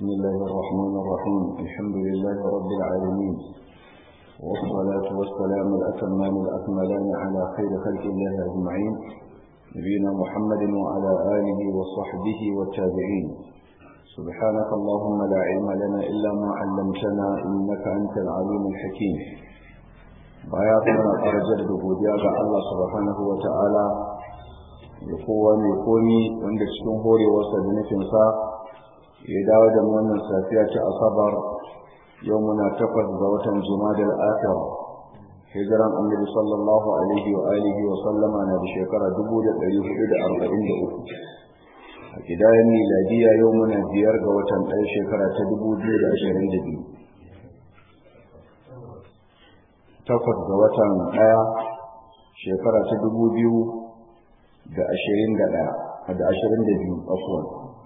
بسم الله الرحمن الرحيم الحمد لله رب العالمين والصلاة والسلام الأتمان الأكملان على خير خلق الله أجمعين نبينا محمد وعلى آله وصحبه والتابعين سبحانك اللهم لا علم لنا إلا ما علمتنا إنك أنت العليم الحكيم بياتنا أرجل بوديا الله سبحانه وتعالى يقوى يقومي وعند الشهور وصل نفسه ya dawo da wannan safiya ta asabar yau muna takwas ga watan jumadal akhir hijiran annabi sallallahu alaihi wa alihi wa sallama na da shekara 1443 a kidayen miladiya yau muna biyar ga watan ɗaya shekara ta 2022 takwas ga watan ɗaya shekara ta 2021 da 22 afuwan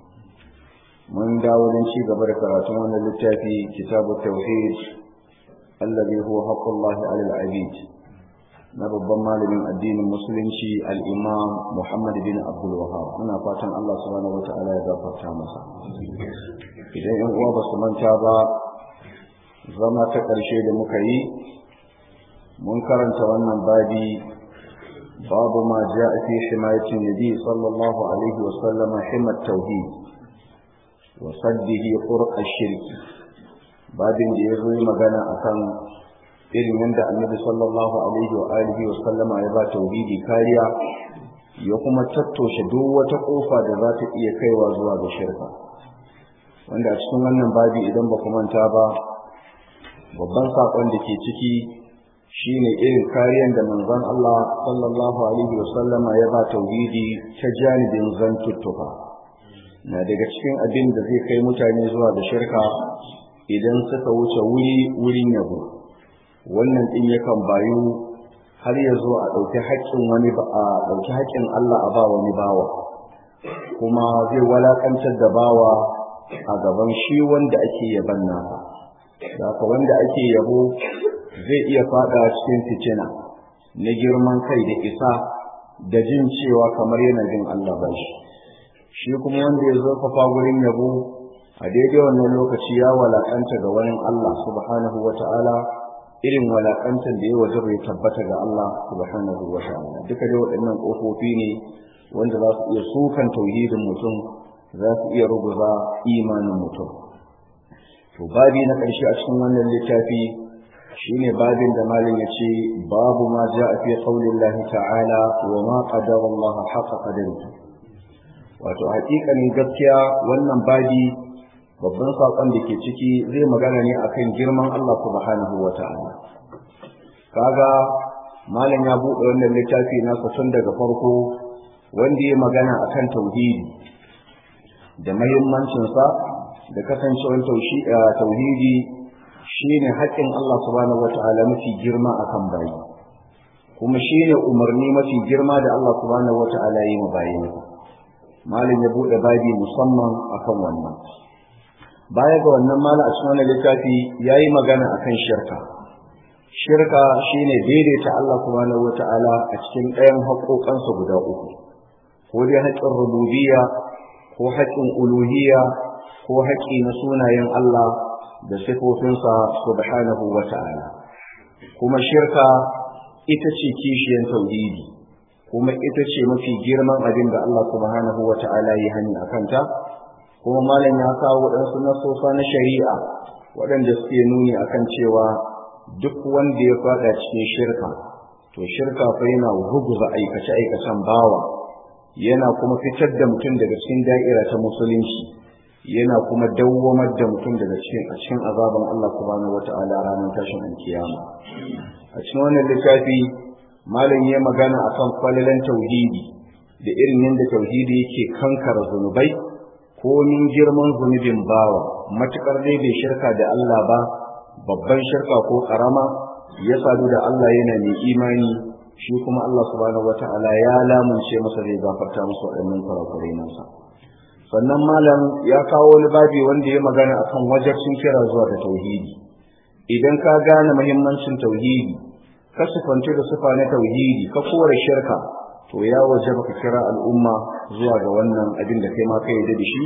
mun dawo don ci gaba da karatun wannan littafi kitabu tauhid allazi huwa haqqullahi alal abid na babban malamin addinin musulunci al-imam Muhammad bin Abdul Wahhab muna fatan Allah subhanahu wataala ya gafarta masa idan yan uwa ba su manta ba zama ta ƙarshe da muka yi mun karanta wannan babi babu ma ja'a fi himayatin nabi sallallahu alaihi wa sallama himat tauhid وصده طرق الشرك babin da ya zo yi magana akan irin yadda annabi sallallahu alaihi wa alihi wa sallama ya ba tauhidi kariya ya kuma tattoshe duk wata kofa da za ta iya kaiwa zuwa ga shirka wanda a cikin wannan babi idan ba ku manta ba babban sakon da ke ciki shine irin kariyan da manzon Allah sallallahu alaihi wa sallama ya ba tauhidi ta janibin zantuttuka na daga cikin abin da zai kai mutane zuwa da shirka idan suka wuce wuri wurin yabo wannan din yakan bayu har ya zo a ɗauki haƙƙin wani ba a ɗauki haƙƙin Allah a ba wani bawa kuma zai walakantar da bawa a gaban shi wanda ake yaban nasa haka wanda ake yabo zai iya faɗa cikin fitina na girman kai da isa da jin cewa kamar yana jin Allah ba shi shi kuma wanda ya zurfafa gurin yabo a daidai wannan lokaci ya walakanta ga wani Allah subhanahu wa ta'ala irin walakantar da ya waje bai tabbata ga Allah subhanahu wa ta'ala duka dai waɗannan ƙofofi ne wanda za su iya sukan tauhidin mutum za su iya ruguza imanin mutum to babi na ƙarshe a cikin wannan littafi shine babin da malin ya ce babu ma ja'a fi qaulillahi ta'ala wa ma qadara Allah haqa qadarihi wato hakikanin gaskiya wannan babi babban saƙon da ke ciki zai magana ne akan girman Allah subhanahu wa ta'ala kaga malam ya buɗe wannan littafi nasa tun daga farko wanda ya magana akan tauhidi da mahimmancinsa da kasancewar tauhidi shine haƙƙin Allah subhanahu wa ta'ala mafi girma akan bayi kuma shine umarni mafi girma da Allah subhanahu wa ta'ala yi ma bayinsa malin ya bude babi musamman akan wannan baya ga wannan malam a cikin wannan littafi yayi magana akan shirka shirka shine daidaita Allah subhanahu wataala a cikin ɗayan haƙoƙansa guda uku ko dai haƙƙin rububiyya ko haƙƙin uluhiyya ko haƙƙi na sunayen Allah da sifofinsa subhanahu wataala kuma shirka ita ce kishiyan tauhidi kuma ita ce mafi girman abin da Allah subhanahu wa ta'ala yi hani a kanta kuma malam ya kawo waɗansu nasosa na shari'a waɗanda suke nuni akan cewa duk wanda ya faɗa cikin shirka to shirka fa yana ruguza aikace aikacen bawa yana kuma fitar da mutum daga cikin da'ira ta musulunci yana kuma dawwamar da mutum daga cikin a cikin azaban Allah subhanahu wa ta'ala ranar tashin alkiyama a cikin wannan littafi malam ya magana akan falalan tauhidi da irin yadda tauhidi yake kankara zunubai ko min girman zunubin bawa matukar dai bai shirka da Allah ba babban shirka ko karama ya sadu da Allah yana mai imani shi kuma Allah subhanahu wataala ya lamunce masa zai gafarta masa waɗannan kurakurai nasa sannan malam ya kawo wani babi wanda ya magana akan wajabcin kira zuwa da tauhidi idan ka gane muhimmancin tauhidi ka sufanci da sufa na tauhidi ka kore shirka to ya waje ka kira al'umma zuwa ga wannan abin da kai ma kai da shi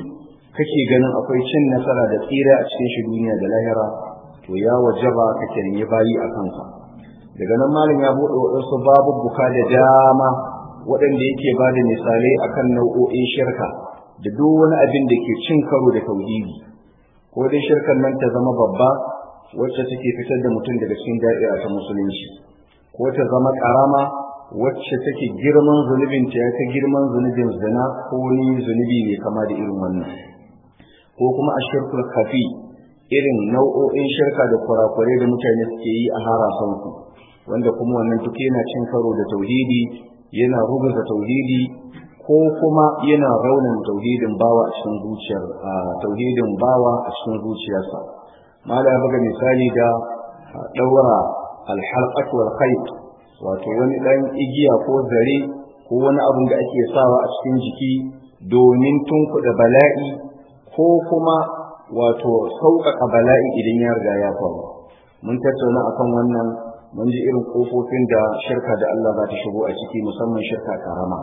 kake ganin akwai cin nasara da tsira a cikin shi duniya da lahira to ya wajaba ka kirmi bayi a kansa daga nan malam ya buɗe waɗansu babubuka da dama waɗanda yake ba da misalai akan nau'o'in shirka da duk wani abin da ke cin karo da tauhidi ko dai shirkan nan ta zama babba wacce take fitar da mutum daga cikin da'ira ta musulunci ko ta zama ƙarama wacce take girman zunubin ta ta girman zunubin zina ko ni zunubi ne kama da irin wannan ko kuma a shirkul kafi irin nau'o'in shirka da kurakurai da mutane suke yi a harasansu wanda kuma wannan duk yana cin karo da tauhidi yana rubuta tauhidi ko kuma yana raunin tauhidin bawa a cikin zuciyar tauhidin bawa a cikin zuciyarsa mala ya buga misali da daura alhalqat wal khayt wato wani dan igiya ko zare ko wani abin da ake sawa a cikin jiki domin tunkuɗa bala'i ko kuma wato sauƙaƙa bala'i idan ya riga ya faru mun tattauna akan wannan mun ji irin kofofin da shirka da Allah za ta shigo a ciki musamman shirka karama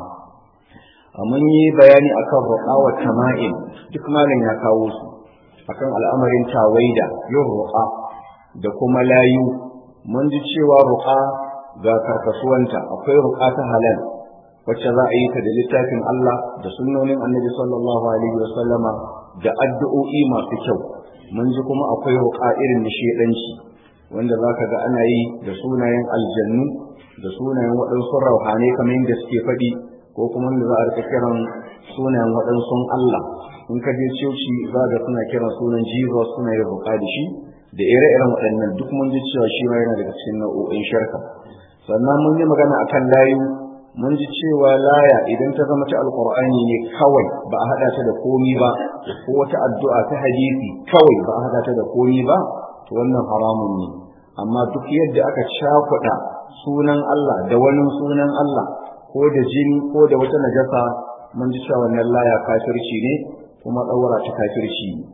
mun yi bayani akan ruqa wa tama'in duk malam ya kawo su akan al'amarin tawaida yin ruqa da kuma layu mun ji cewa ruqa ga karkasuwanta akwai ruqa ta halal wacce za a yi ta da littafin Allah da sunnonin Annabi sallallahu alaihi wasallama da addu'o'i masu kyau mun ji kuma akwai ruqa irin na shedanci wanda zaka ga ana yi da sunayen aljannu da sunayen waɗansu rauhanai kamar yadda suke faɗi ko kuma wanda za a rika kiran sunayen waɗansu Allah in ka je coci za ga suna kiran sunan Jesus suna yin ruqa da shi da ire-iren waɗannan duk mun ji cewa shi ma yana daga cikin nau'o'in sharka sannan mun yi magana akan layu mun ji cewa laya idan ta zama ta alkur'ani ne kawai ba a hada ta da komi ba ko wata addu'a ta hadisi kawai ba a hada ta da komi ba to wannan haramun ne amma duk yadda aka cakuɗa sunan Allah da wani sunan Allah ko da jini ko da wata najasa mun ji cewa wannan laya kafirci ne kuma ɗaura ta kafirci ne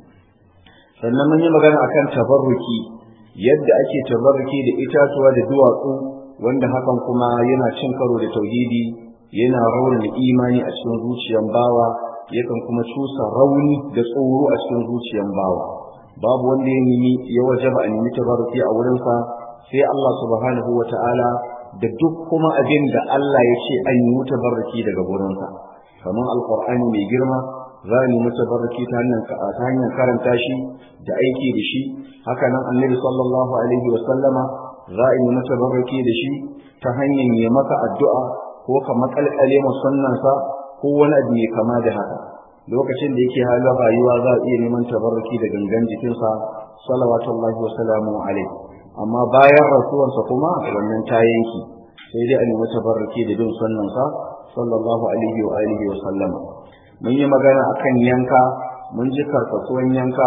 sannan mun yi magana akan tabarruki yadda ake tabarruki da itatuwa da duwatsu wanda hakan kuma yana cin karo da tauhidi yana raunana imani a cikin zuciyan bawa yakan kuma cusa rauni da tsoro a cikin zuciyan bawa babu wanda ya nemi ya wajaba a nemi tabarruki a wurinsa sai Allah subhanahu wa ta'ala da duk kuma abin da Allah ya ce an yi tabarruki daga wurinsa kamar alqur'ani mai girma za a nemi tabarruki ta hanyar karanta shi da aiki da shi haka nan annabi sallallahu alaihi wa sallama za a yi masa baraki da shi ta hanyar yi maka addu'a ko ka makalkale musannansa ko wani abu mai kama da haka lokacin da yake halin rayuwa za a iya neman tabarruki da gangan jikinsa salawatullahi wa salamu alaihi amma bayan rasuwarsa kuma wannan ta yanki sai dai a nemi tabarruki da bin sunnansa sallallahu alaihi wa alihi wa sallama mun yi magana akan yanka mun ji karkasuwan yanka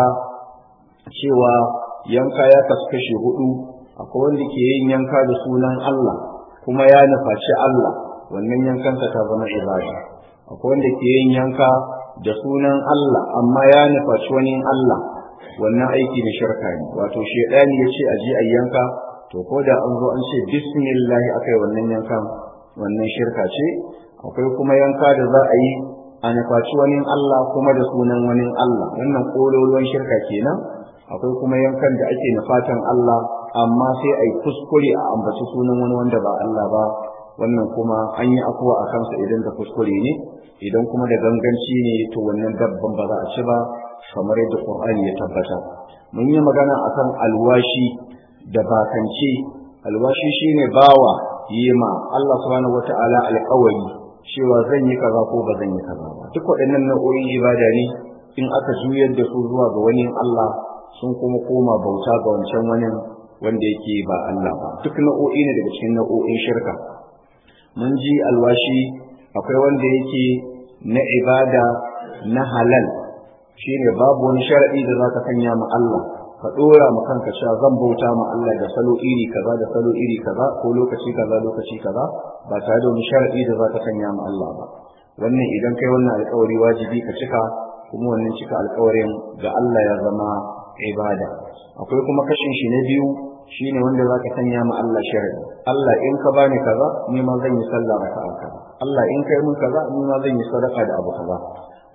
cewa yanka ya kasu kashi hudu akwai wanda ke yin yanka da sunan Allah kuma ya nufaci Allah wannan yankansa ta zama ibada akwai wanda ke yin yanka da sunan Allah amma ya nufaci wani Allah wannan aiki da shirka ne wato shedani ya ce a je a yanka to ko da an zo an ce bismillah akai wannan yankan wannan shirka ce akwai kuma yanka da za a yi a nufaci wani Allah kuma da sunan wani Allah wannan kololuwan shirka kenan akwai kuma yankan da ake nufatan Allah amma sai a yi kuskure a ambaci sunan wani wanda ba Allah ba wannan kuma an yi afuwa a kansa idan da kuskure ne idan kuma da ganganci ne to wannan dabban ba za a ci ba kamar yadda Qur'ani ya tabbata mun yi magana akan alwashi da bakance alwashi shine bawa yima Allah subhanahu wataala alƙawari cewa zan yi kaza ko ba zan yi kaza ba duk waɗannan nau'o'in ibada ne in aka juyar da su zuwa ga wani Allah sun kuma koma bauta ga wancan wani wanda yake ba Allah ba duk nau'o'i ne daga cikin nau'o'in shirka mun ji alwashi akwai wanda yake na ibada na halal shine babu wani sharadi da zaka sanya ma Allah ka dora ma kanka cewa zan bauta ma Allah da salo iri kaza da salo iri kaza ko lokaci kaza lokaci kaza ba tare da wani sharadi da zaka sanya ma Allah ba wannan idan kai wannan alƙawari wajibi ka cika kuma wannan cika alƙawarin ga Allah ya zama ibada akwai kuma kashin shi na biyu shine wanda zaka sanya ma Allah sharadi Allah in ka bani kaza ni ma zan yi sallah raka'a kaza Allah in kai mun kaza ni ma zan yi sadaka da abu kaza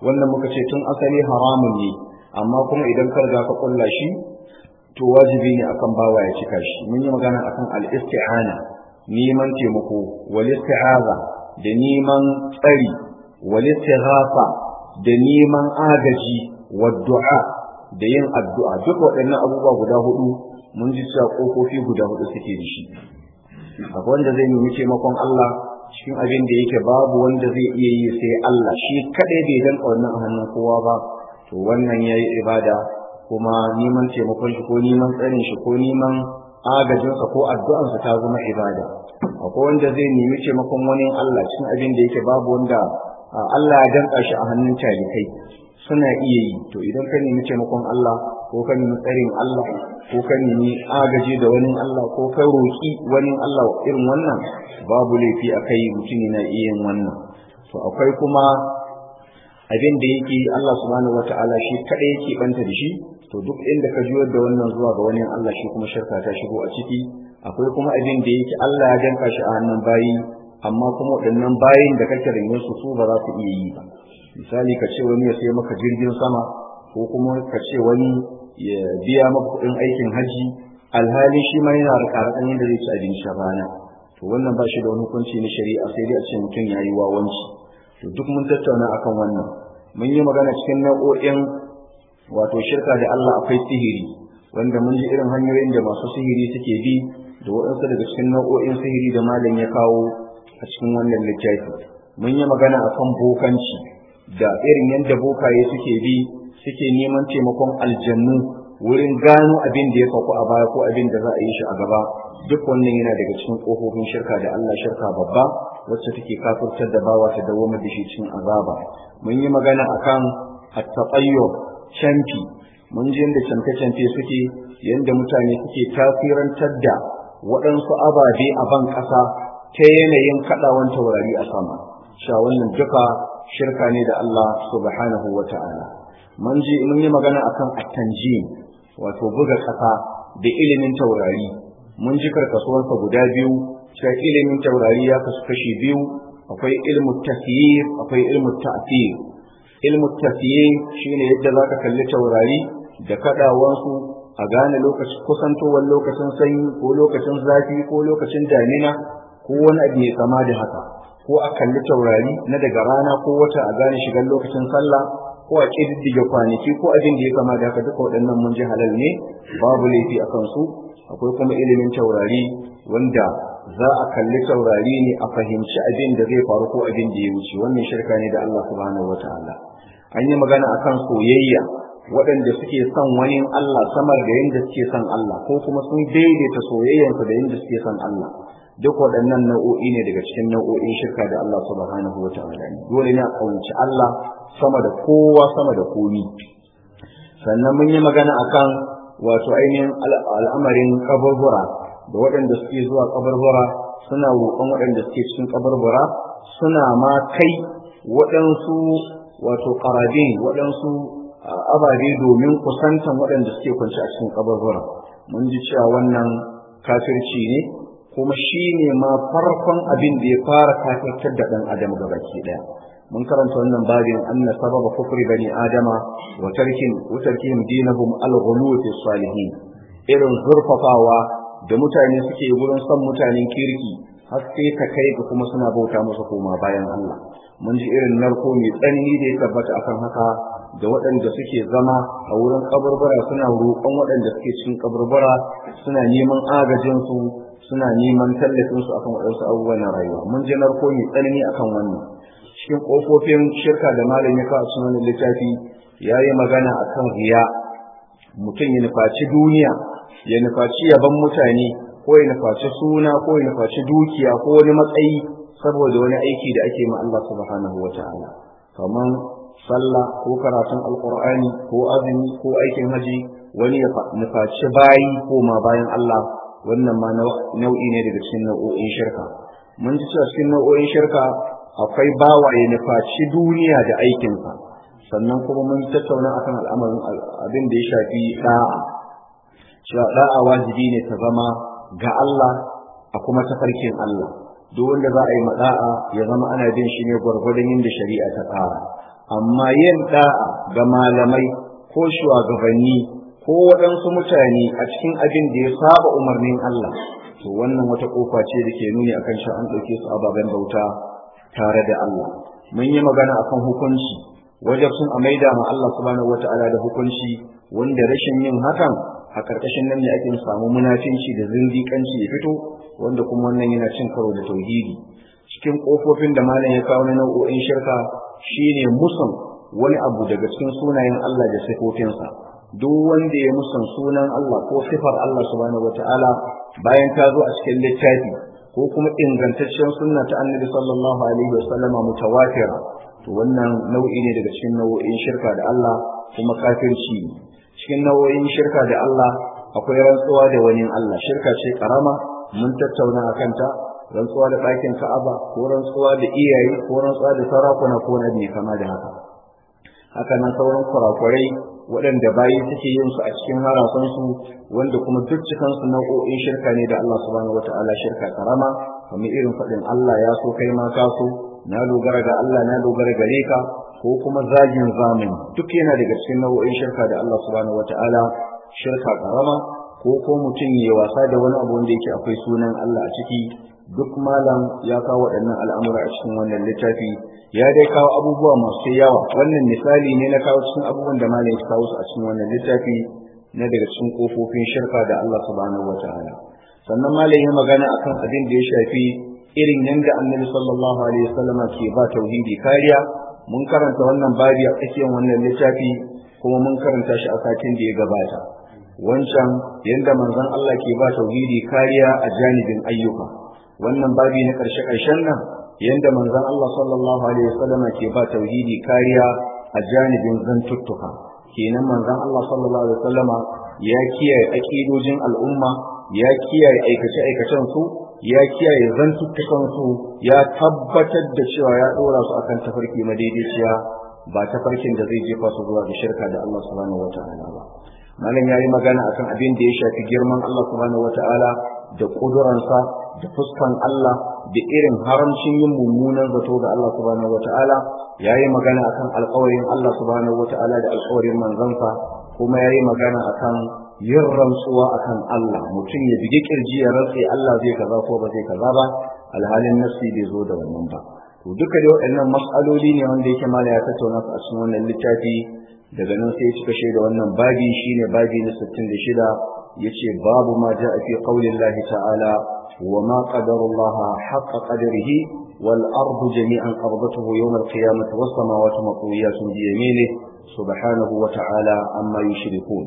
wannan muka ce tun asali haramun ne amma kuma idan ka riga ka kulla shi to wajibi ne akan bawa ya cika shi mun yi magana akan al-isti'ana neman taimako wal isti'aza da neman tsari wal istighatha da neman agaji wa du'a da yin addu'a duk waɗannan abubuwa guda hudu mun ji cewa kofofi guda hudu suke da shi akwai wanda zai nemi taimakon Allah cikin abin da yake babu wanda zai iya yi sai Allah shi kadai bai danka wannan a hannun kowa ba to wannan yayi ibada kuma neman taimakon shi ko neman tsarin shi ko neman agajinsa ko addu'ansa ta zama ibada akwai wanda zai nemi taimakon wani Allah cikin abin da yake babu wanda Allah ya danka shi a hannun talikai suna iya yi to idan ka nemi taimakon Allah ko ka nemi tsarin Allah ko ka nemi agaji da wani Allah ko ka roƙi wani Allah irin wannan babu laifi a kai mutum yana iya yin wannan to akwai kuma abin da yake Allah subhanahu wata'ala shi kada yake banta da shi to duk inda ka juyar da wannan zuwa ga wani Allah shi kuma shirka ta shigo a ciki akwai kuma abin da yake Allah ya danka shi a hannun bayi amma kuma waɗannan bayin da kake rene su su ba za su iya yi ba misali ka ce wani ya sai maka jirgin sama ko kuma ka ce wani ya biya maka kuɗin aikin haji alhali shi ma yana da karakan yadda zai ci abinci a rana to wannan ba shi da wani hukunci na shari'a sai dai a ce mutum ya yi wawanci to duk mun tattauna akan wannan mun yi magana cikin nau'o'in wato shirka da Allah akwai sihiri wanda mun ji irin hanyoyin da masu sihiri suke bi da waɗansu daga cikin nau'o'in sihiri da malam ya kawo a cikin wannan littafi mun yi magana akan bokanci da irin yadda bokaye suke bi suke neman taimakon aljannu wurin gano abin da ya faku a baya ko abin da za a yi shi a gaba duk wannan yana daga cikin ƙofofin shirka da Allah shirka babba wacce take kafirtar da bawa ta dawo da shi cikin azaba mun yi magana akan at-taqayyub canfi mun ji yadda canfe-canfe suke yadda mutane suke tasirantar da waɗansu ababe a ban ƙasa ta yanayin kaɗawan taurari a sama sha wannan duka shirka ne da Allah subhanahu wa ta'ala mun ji mun yi magana akan at-tanjim wato buga ƙasa da ilimin taurari mun ji karkasuwansa guda biyu cewa ilimin taurari ya kasu kashi biyu akwai ilmu tasyir akwai ilmu ta'thir ilmu tasyir shine yadda zaka kalli taurari da kadawansu a gane lokacin kusantowar lokacin sanyi ko lokacin zafi ko lokacin damina ko wani abu mai kama da haka ko a kalli taurari na daga rana ko wata a gane shigar lokacin sallah ko a ƙididdige kwanaki ko abin da ya kama da haka duka waɗannan mun ji halal ne babu laifi a kansu akwai kuma ilimin taurari wanda za a kalli taurari ne a fahimci abin da zai faru ko abin da ya wuce wannan shirka ne da Allah subhanahu wataala an yi magana akan soyayya waɗanda suke son wani Allah samar da yadda suke son Allah ko kuma sun daidaita soyayyansu da yadda suke son Allah duk waɗannan nau'o'i ne daga cikin nau'o'in shirka da Allah subhanahu wataala ne dole ne a kaunci Allah sama da kowa sama da komi sannan mun yi magana akan wato ainihin al'amarin kaburbura da waɗanda suke zuwa kaburbura suna roƙon waɗanda suke cikin kaburbura suna ma kai waɗansu wato ƙarabin waɗansu ababe domin kusantan waɗanda suke kwanci a cikin kaburbura mun ji cewa wannan kafirci ne kuma shi ne ma farkon abin da ya fara kafirtar da ɗan adam gabaki ɗaya mun karanta wannan babin anna sababa kufri bani adama wa tarkin wa tarkihim dinahum al-ghulu fi salihin irin zurfafawa da mutane suke gurin son mutanen kirki har sai ka kai ga kuma suna bauta musu koma bayan Allah mun ji irin narko mai tsanani da ya tabbata akan haka da waɗanda suke zama a wurin kaburbura suna roƙon waɗanda suke cikin kaburbura suna neman agajin su suna neman tallafin su akan waɗansu abubuwan na rayuwa mun ji narko mai tsanani akan wannan cikin ƙofofin shirka da malam ya kawo cikin wannan littafi ya yi magana a kan riya mutum ya nufaci duniya ya nufaci yaban mutane ko ya nufaci suna ko ya nufaci dukiya ko wani matsayi saboda wani aiki da ake ma Allah subhanahu wa ta'ala kamar sallah ko karatun alqur'ani ko azumi ko aikin haji wani ya nufaci bayi ko ma bayan Allah wannan ma nau'i ne daga cikin nau'o'in shirka mun ji cewa cikin nau'o'in shirka akwai bawa ya nufaci duniya da aikinsa sannan kuma mun tattauna akan al'amarin abin da ya shafi da'a cewa da'a wajibi ne ta zama ga Allah a kuma tafarkin Allah duk wanda za a yi mada'a ya zama ana bin shi ne gwargwadon yadda shari'a ta tsara amma yin da'a ga malamai ko shugabanni ko waɗansu mutane a cikin abin da ya saba umarnin Allah to wannan wata kofa ce da ke nuni akan shi an ɗauke su ababen bauta tare da Allah mun yi magana akan hukunci wajen sun a maida ma Allah subhanahu wata'ala da hukunci wanda rashin yin hakan a karkashin nan ne ake samu munafinci da zindiƙanci ya fito wanda kuma wannan yana cin karo da tauhidi cikin kofofin da malam ya kawo na nau'o'in shirka shine musun wani abu daga cikin sunayen Allah da sifofinsa duk wanda ya musan sunan Allah ko sifar Allah subhanahu wata'ala bayan ta zo a cikin littafi ko kuma ingantaccen sunna ta annabi sallallahu alaihi wasallama mutawatira to wannan nau'i ne daga cikin nau'o'in shirka da Allah kuma kafirci ne cikin nau'o'in shirka da Allah akwai rantsuwa da wani Allah shirka ce karama mun tattauna akan ta rantsuwa da ɗakin Ka'aba ko rantsuwa da iyaye ko rantsuwa da sarakuna ko na ne kama da haka haka nan sauran kurakurai waɗanda bayi suke yin su a cikin harasansu wanda kuma duk cikansu nau'o'in shirka ne da Allah subhanahu wata'ala shirka karama kamar irin faɗin Allah ya so kai ma ka so na dogara ga Allah na dogara gare ka ko kuma zagin zamani duk yana daga cikin nau'o'in shirka da Allah subhanahu wata'ala shirka karama ko ko mutum ya wasa da wani abu wanda yake akwai sunan Allah a ciki duk malam ya kawo waɗannan al'amura a cikin wannan littafi ya dai kawo abubuwa masu yawa wannan misali ne na kawo cikin abubuwan da malam ya kawo su a cikin wannan littafi na daga cikin kofofin shirka da Allah subhanahu wataala sannan malam ya magana akan abin da ya shafi irin yanda annabi sallallahu alaihi wasallam ke ba tauhidi kariya mun karanta wannan babi a tsakiyar wannan littafi kuma mun karanta shi a satin da ya gabata wancan yanda manzon Allah ke ba tauhidi kariya a janibin ayyuka wannan babi na ƙarshe ƙarshen nan yanda manzon Allah sallallahu alaihi wasallam ke ba tauhidi kariya a janibin zantuttuka kenan manzon Allah sallallahu alaihi wasallam ya kiyaye aqidojin al'umma ya kiyaye aikace aikacen su ya kiyaye zantuttukan su ya tabbatar da cewa ya dora su akan tafarki madaidaiciya ba tafarkin da zai jefa su zuwa ga shirka da Allah subhanahu wataala ba malam yayi magana akan abin da ya shafi girman Allah subhanahu wataala da kuduransa da fuskan Allah da irin haramcin yin mummunan zato ga Allah subhanahu wata'ala yayi magana akan alƙawarin Allah subhanahu wata'ala da alƙawarin manzansa kuma yayi magana akan yin rantsuwa akan Allah mutum ya bige kirji ya rantse Allah zai kaza ko ba zai kaza ba alhalin nafsi bai zo da wannan ba to duka da waɗannan mas'aloli ne wanda yake mala ya tattauna su a cikin wannan littafi daga nan sai ya cika shaida wannan babi shine babi na 66 yace babu ma ja'a fi qaulillahi ta'ala وما قدر الله حق قدره والأرض جميعا قبضته يوم القيامة والسماوات مطويات بيمينه سبحانه وتعالى عما يشركون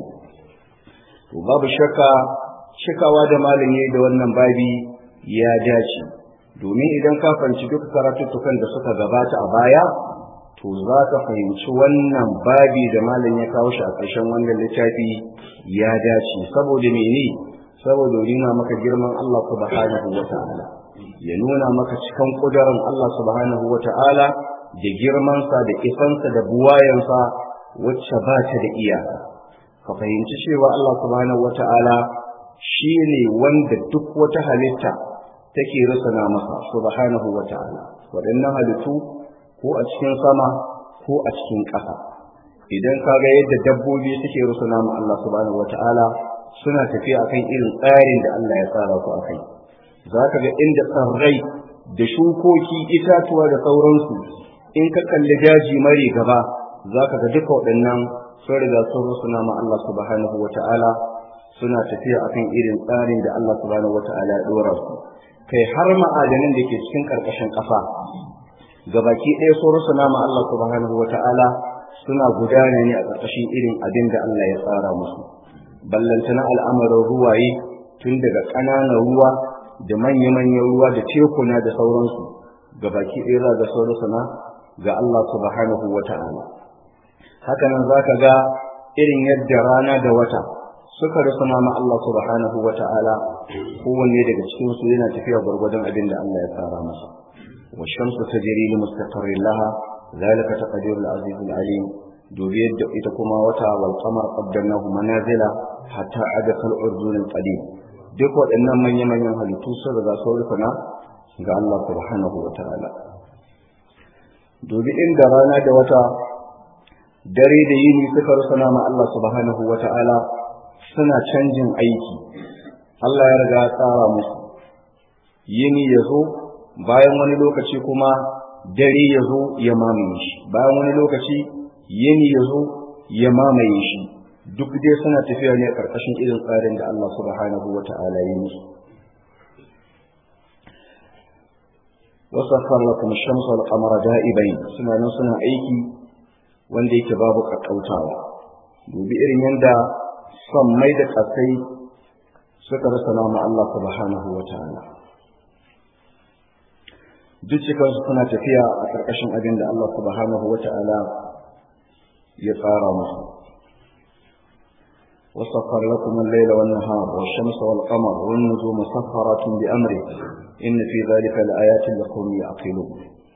وباب الشكا shikawa da malami da wannan babi ya dace domin idan ka fahimci duk karatuttukan da suka gabata a baya to za ka fahimci wannan babi da malam ya kawo shi a ƙarshen wannan littafi ya dace saboda mene saboda nuna maka girman Allah subhanahu wa ta'ala ya nuna maka cikan kudarin Allah subhanahu wa ta'ala da girmansa da isansa da buwayensa wacce ba ta da iyaka ka fahimci cewa Allah subhanahu wa ta'ala shi ne wanda duk wata halitta take rusuna masa subhanahu wa ta'ala waɗannan halittu ko a cikin sama ko a cikin ƙasa idan ka ga yadda dabbobi suke rusuna ma Allah subhanahu wa ta'ala suna tafiya akan irin tsarin da Allah ya tsara su akai za ka ga inda tsarrai da shukoki itatuwa da sauransu in ka kalli daji mare gaba za ka ga duka waɗannan sun riga sun rusuna ma Allah subhanahu wa ta'ala suna tafiya akan irin tsarin da Allah subhanahu wa ta'ala ya ɗora su kai har ma'adanin da ke cikin ƙarƙashin ƙasa gabaki ɗaya sun rusuna ma Allah subhanahu wa ta'ala suna gudana ne a ƙarƙashin irin abin da Allah ya tsara musu ballantana al'amarin ruwaye tun daga ƙananan ruwa da manya-manyan ruwa da tekuna da sauransu ga baki ɗaya za ga sauransu ga Allah subhanahu wa ta'ala haka nan za ka ga irin yadda rana da wata suka rusuna ma Allah subhanahu wa ta'ala kowanne daga cikin su yana tafiya gwargwadon abin da Allah ya tsara masa wa shamsu tajri li mustaqarrin laha zalika taqdirul azizul alim dubi yadda ita kuma wata wal qamar qaddarnahu manazila hatta ada kal urdun al qadim duk waɗannan manyan manyan halittu sun riga sun rufana ga Allah subhanahu wa ta'ala dubi inda rana da wata dare da yini suka rusuna ma Allah subhanahu wata'ala suna canjin aiki Allah ya riga tsara musu yini ya zo bayan wani lokaci kuma dare ya zo ya mamaye shi bayan wani lokaci yini ya zo ya mamaye shi duk dai suna tafiya ne karkashin irin tsarin da Allah subhanahu wata'ala ya musu wasaffar lakum shamsu wal qamara da'ibain suna nan suna aiki wanda yake babu kakkautawa dubi irin yanda son mai da kasai suka rasa nama Allah subhanahu wa ta'ala duk cikinsu suna tafiya a ƙarƙashin abin da Allah subhanahu wa ta'ala ya tsara musu وسخر لكم الليل والنهار والشمس والقمر والنجوم مسخرات بأمره إن في ذلك لآيات لقوم يعقلون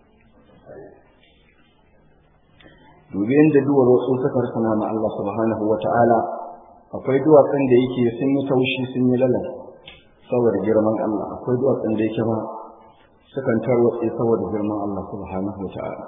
dubi inda duwar wasu suka rasana ma Allah subhanahu wa ta'ala akwai duwatsun da yake sun yi taushi sun yi lalas saboda girman Allah akwai duwatsun da yake ma sukan tarwatse saboda girman Allah subhanahu wa ta'ala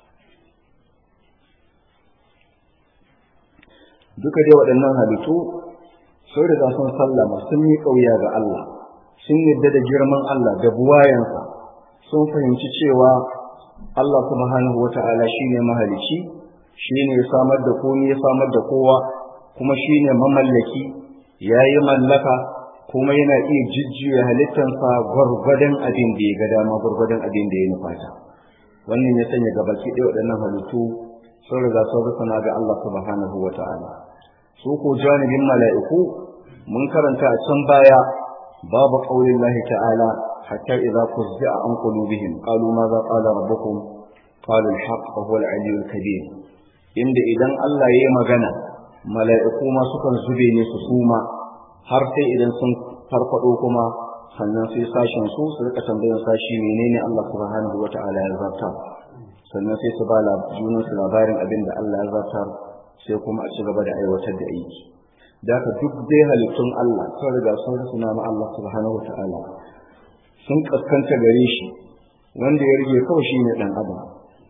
duka dai waɗannan halittu sun riga sun sallama sun yi ƙauya ga Allah sun yadda da girman Allah da buwayansa sun fahimci cewa Allah subhanahu wa ta'ala shine mahalici shine ya samar da komai ya samar da kowa kuma shine mamallaki yayi mallaka kuma yana iya jijjiya halittansa gwargwadon abin da ya ga dama gwargwadon abin da ya nufata wannan ya sanya gabaki ɗaya waɗannan halittu sun riga sun rusuna ga Allah subhanahu wa ta'ala su ko janibin mala'iku mun karanta a can baya babu qaulin lahi ta'ala hatta idza kuzza an qulubihim qalu ma za qala rabbukum qalu al-haqq wa huwa al-aliyyul kabir inda idan Allah yayi magana mala'iku ma sukan zube ne su suma har sai idan sun farfado kuma sannan sai sashen su su rika tambayar sashi menene Allah subhanahu wa ta'ala ya zarta sannan sai su ba junan su labarin abin da Allah ya zartar sai kuma a ci gaba da aiwatar da aiki da haka duk dai halittun Allah sun riga sun rusuna ma Allah subhanahu wataala sun kaskanta gare shi wanda ya rige kawai shine dan adam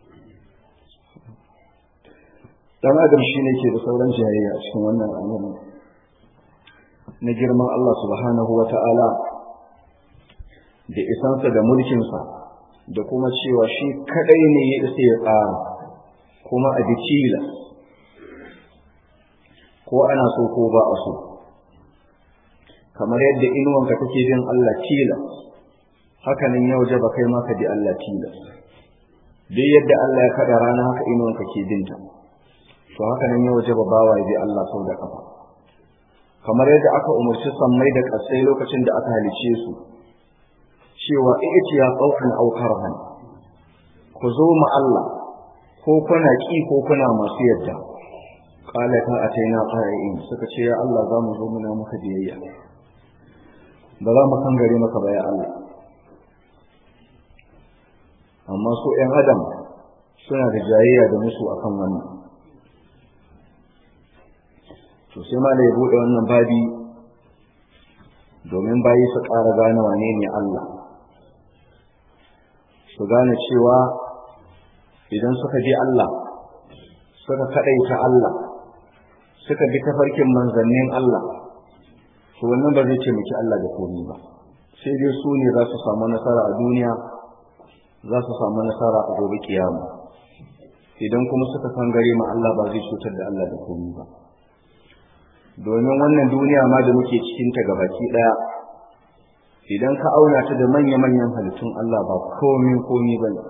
dan adam shine ke da sauran jayayya a cikin wannan al'amari na girman Allah subhanahu wataala da isansa da mulkinsa da kuma cewa shi kadai ne ya isa ya tsara kuma a bikila ko ana so ko ba a so kamar yadda inuwanka take bin Allah tila hakanan ya waje ba kai ma ka bi Allah tila duk yadda Allah ya kada rana haka inuwanka ke binta to hakanan ya waje ba bawa ya bi Allah sau da kafa kamar yadda aka umarci sammai da kasai lokacin da aka halice su cewa ita ya tsaukan aukarhan ku zo ma Allah ko kuna ki ko kuna masu yadda qala ta ataina qa'in suka ce ya Allah za mu zo muna maka biyayya ba za mu kan gare maka ba ya Allah amma su ƴan adam suna da jayayya da musu akan wannan to sai ma da ya bude wannan babi domin bayi su ƙara gane wane ne Allah su gane cewa idan suka bi Allah suka kaɗaita Allah suka bi tafarkin manzannin Allah to wannan ba zai taimaki Allah da komai ba sai dai su ne za su samu nasara a duniya za su samu nasara a gobe kiyama idan kuma suka kan gare ma Allah ba zai cutar da Allah da komai ba domin wannan duniya ma da muke cikin ta gabaki daya idan ka auna ta da manya-manyan halittun Allah ba komai komai ba ne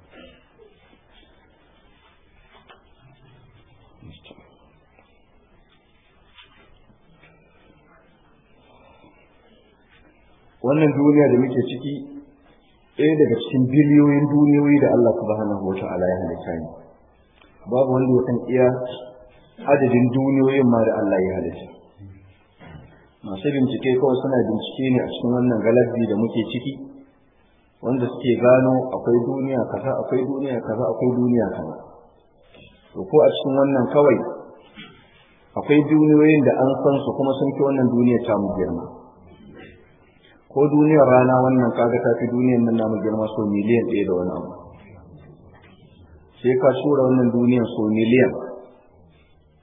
wannan duniya da muke ciki ɗaya daga cikin biliyoyin duniyoyi da Allah subhanahu wata'ala ya halitta ne babu wanda ya san iya adadin duniyoyin ma da Allah ya halitta masu bincike kawai suna bincike ne a cikin wannan galabi da muke ciki wanda suke gano akwai duniya kaza akwai duniya kaza akwai duniya kaza to ko a cikin wannan kawai akwai duniyoyin da an san su kuma sun fi wannan duniya ta mu girma ko duniyar rana wannan kaga ta fi duniyar nan namu girma so miliyan ɗaya da wani abu sai ka tura wannan duniyar so miliyan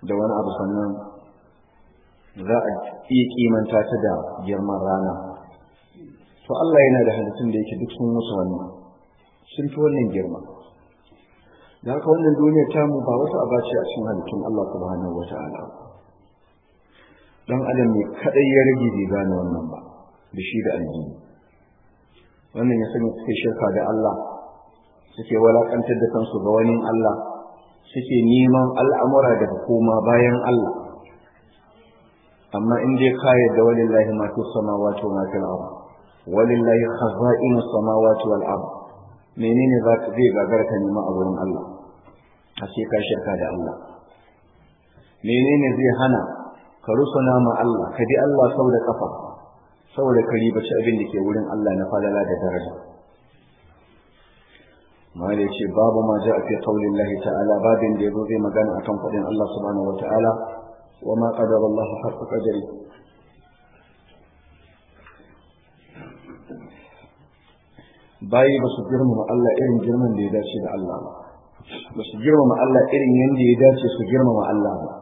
da wani abu sannan za a iya kimanta ta da girman rana to Allah yana da halittun da yake duk sun musu wannan sun fi wannan girma da haka wannan duniyar tamu ba wata aba ce a cikin halittun Allah subhanahu wata'ala dan adam ne kadai ya rage bai gane wannan ba da shi da aljini wannan ya sanya suke shirka da Allah suke walakantar da kansu ga wani Allah suke neman al'amura daga koma bayan Allah amma in dai ka yadda walillahi ma fi samawati wa ma fil ard walillahi khaza'inu samawati wal ard menene za ka zai gagar ka nema a wurin Allah a ce ka shirka da Allah menene zai hana ka rusuna ma Allah ka bi Allah sau da kafa saboda ka ribaci abin da ke wurin Allah na falala da daraja ma da ce babu ma ja a fi kaulin lahi ta'ala babin da ya zo zai magana akan faɗin Allah subhanahu wa ta'ala wa ma qadara Allah haqqa qadari bayi ba su girmama Allah irin girman da ya dace da Allah ba ba su girmama Allah irin yadda ya dace su girmama Allah ba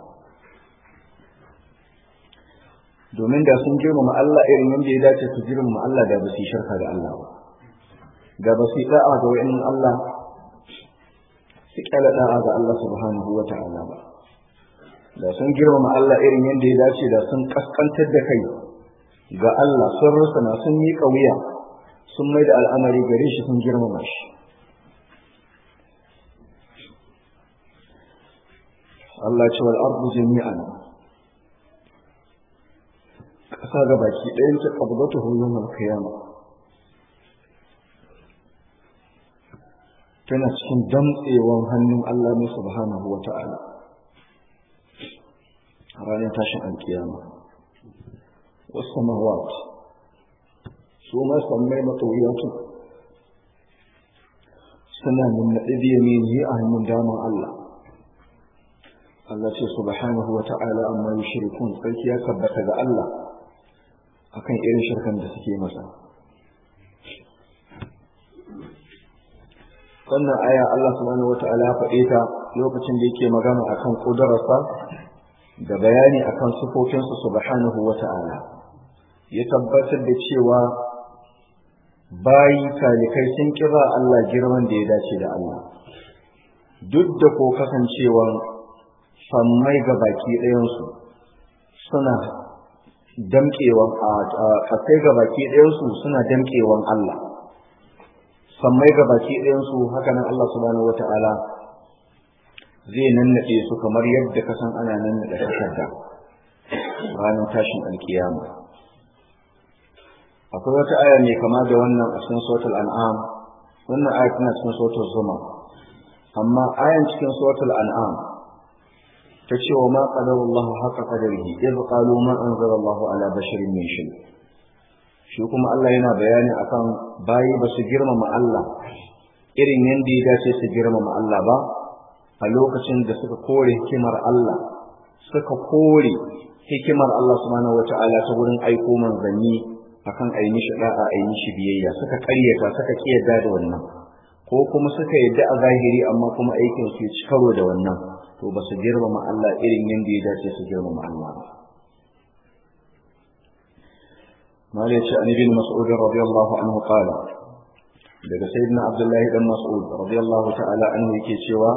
domin da sun girmama Allah irin yadda ya dace su girmama Allah da ba su yi shirka da Allah ba da ba su yi da'a ga wa'in Allah su kyala da'a ga Allah subhanahu wa ta'ala ba da sun girmama Allah irin yadda ya dace da sun kaskantar da kai ga Allah sun rusuna sun yi wuya sun mai da al'amari gare shi sun girmama shi Allah ce wal ardu jami'an ƙasa ga baki ɗayan ta ƙabdatu hulun alkiyama tana cikin damtsewan hannun Allah ne subhanahu wa ta'ala a ranar tashin alkiyama wasu samawat su ma sammai matsawiyatu suna nannaɗe biya mini a hannun daman Allah Allah ce subhanahu wa ta'ala amma yushrikun sarki ya tabbata ga Allah akan irin shirkan da suke masa wannan aya Allah subhanahu wa ta'ala ya faɗe ta lokacin da yake magana akan kudararsa da bayani akan sifofinsa subhanahu wa ta'ala ya tabbatar da cewa bayi talikai sun kira Allah girman da ya dace da Allah duk da ko kasancewa sammai ga baki ɗayansu suna damƙewan a ƙasai ga baki ɗayansu suna damƙewan Allah sammai ga baki ɗayansu haka nan Allah subhanahu wata'ala zai nannaɗe su kamar yadda ka san ana nannaɗe takarda ranar tashin alkiyama akwai wata aya mai kama da wannan a cikin suratul an'am wannan aya tana cikin suratul zuma amma ayan cikin suratul an'am ta ce wa ma qadara Allah haqqa qadarihi idh qalu ma anzala Allah ala basharin min shay shi kuma Allah yana bayani akan bayi ba su girmama Allah irin yanda ya dace su girmama Allah ba a lokacin da suka kore hikimar Allah suka kore hikimar Allah subhanahu wata'ala ta wurin aiko manzanni akan a yi mishi da'a a yi mishi biyayya suka karyata suka kiyarda da wannan ko kuma suka yadda a zahiri amma kuma aikin su ci karo da wannan to ba su girmama Allah irin yadda ya dace su girmama Allah ba mali ce an ibn mas'ud radiyallahu anhu qala daga sayyidina abdullahi dan mas'ud radiyallahu ta'ala anhu yake cewa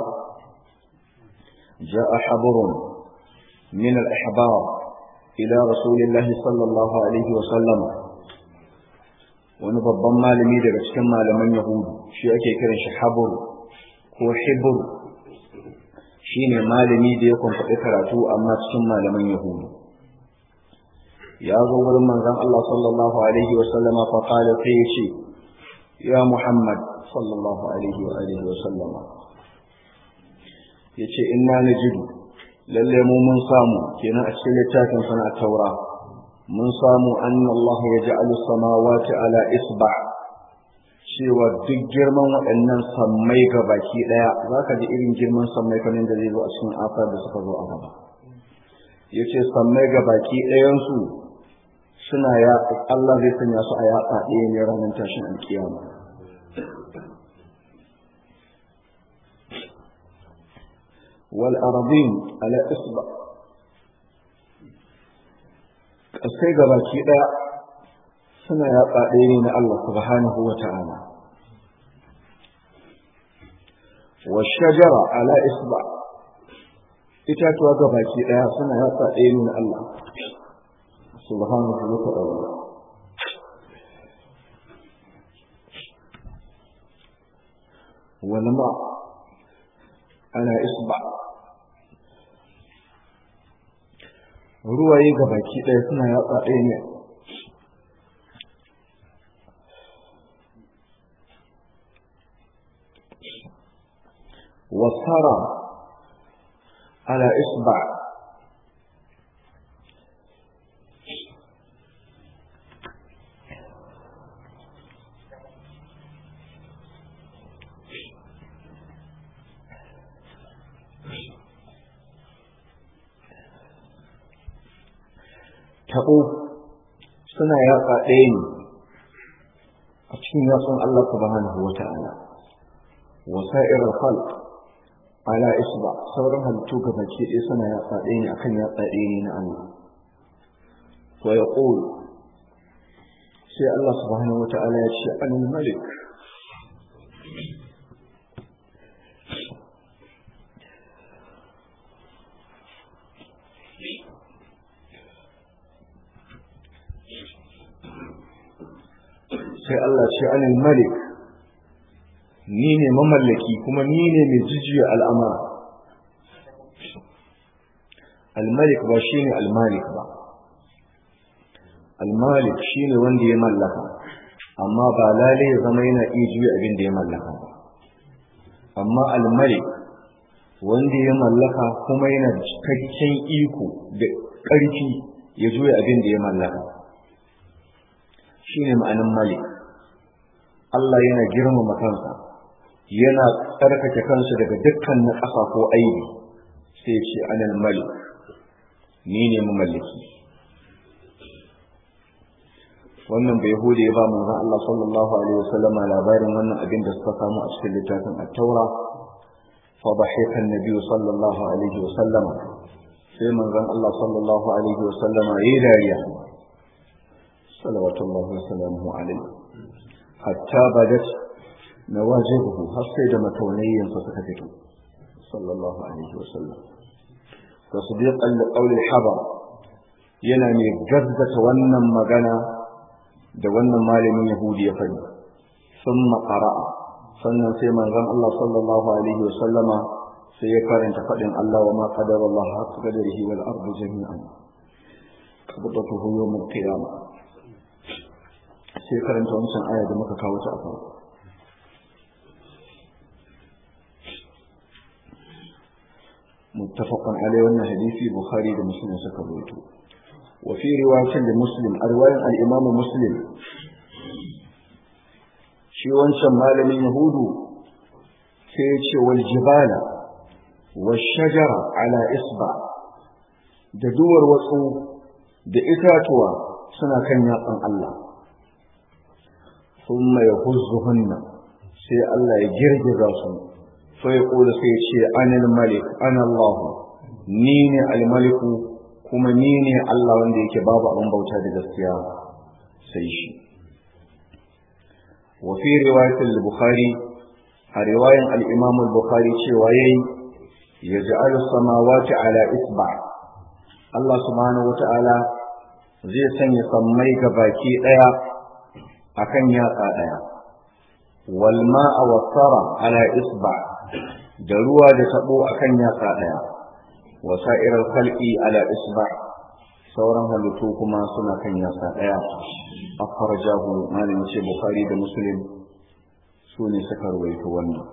ja'a habrun min al-ahbar ila rasulillahi sallallahu alaihi wa sallam wani babban malami daga cikin malaman yahudu shi ake kiran shi habur ko hibur shi ne malami da ya kwamfaɗi karatu amma cikin malaman yahudu ya zo wurin manzan Allah sallallahu alaihi wa sallama fa qala sai ya ce ya Muhammad sallallahu alaihi wa alihi wa sallama yace inna najidu lalle mu mun samu kenan a cikin littafin sana taura mun samu anna Allah ya ja'alu samawati ala isba cewa duk girman waɗannan sammai ga baki ɗaya za ka ji irin girman sammai kamar da zai zo a cikin afar da suka zo a gaba ya ce sammai ga baki ɗayansu suna ya Allah zai sanya su a yatsa ɗaya ne ranar tashin alkiyama wal ardin ala isba kasai gabaki daya suna yatsa ɗaya ne na Allah subhanahu wa ta'ala wa shajara ala isba itatuwa gabaki daya suna yatsa ɗaya ne na Allah subhanahu wa ta'ala والماء على إصبع ruwaye ga baki ɗaya suna yatsa ɗaya ne wasara ala isba taɓo suna yatsa ɗaya ne a cikin yatsun Allah subhanahu wa ta'ala wa sa'irar khalq ala isba sauran halittu ga baki ɗaya suna yatsa ɗaya ne akan yatsa ɗaya ne na Allah wa yaqul sai Allah subhanahu wa ta'ala ya ce anil malik sai Allah ce anil malik ni ne mamallaki kuma ni ne mai jijiya al'amara al-malik ba shi ne al-malik ba al-malik shi ne wanda ya mallaka amma ba lalai ya zama yana iya juya abin da ya mallaka ba amma al-malik wanda ya mallaka kuma yana da cikakken iko da ƙarfi ya juya abin da ya mallaka shi ne ma'anin malik Allah yana girmama kansa yana tsarkake kansa daga dukkan na ƙasa ko aibi sai ce anal malik ni ne mamallaki wannan bai hude ya ba manzon Allah sallallahu alaihi wasallama labarin wannan abin da suka samu a cikin littafin at-taura fa dhahika an-nabi sallallahu alaihi wasallama sai manzon Allah sallallahu alaihi wasallama yayi dariya salawatullahi wa salamuhu alaihi hatta badat nawajibuhu har sai da mataunayyan sa suka fito sallallahu alaihi wa sallam tasdiqan li qawli al-habar yana mai gaggata wannan magana da wannan malamin yahudi ya faɗi thumma qara'a sannan sai manzon Allah sallallahu alaihi wa sallama sai ya karanta faɗin Allah wa ma qadara Allah haqqa qadarihi wal ardu jami'an qabdatuhu yawm al-qiyamah sai karanta wancan aya da muka kawo ta a farko متفق عليه وان حديث البخاري ومسلم سكبوته وفي رواية لمسلم رواية الإمام مسلم شي wancan malamin yahudu sai ya ce wal jibala wal shajara ala isba da duwar watsu da itatuwa suna kan yatsan Allah thumma yahuzzuhunna sai Allah ya girgiza su sai kula sai ya ce anil malik ana Allah ni ne al-maliku kuma ni ne Allah wanda yake babu abin bauta da gaskiya sai shi wa fi riwayat al-bukhari a riwayan al-imam al-bukhari cewa yayi yaj'alu samawati ala isba Allah subhanahu wata'ala zai sanya sammai ga baki daya akan yatsa daya wal ma'a wasara ala isba da ruwa da tabo akan yatsa daya wa sa'iral khalqi ala isba sauran halittu kuma suna kan yatsa daya akhrajahu malam ce bukhari da muslim su ne suka rawaito wannan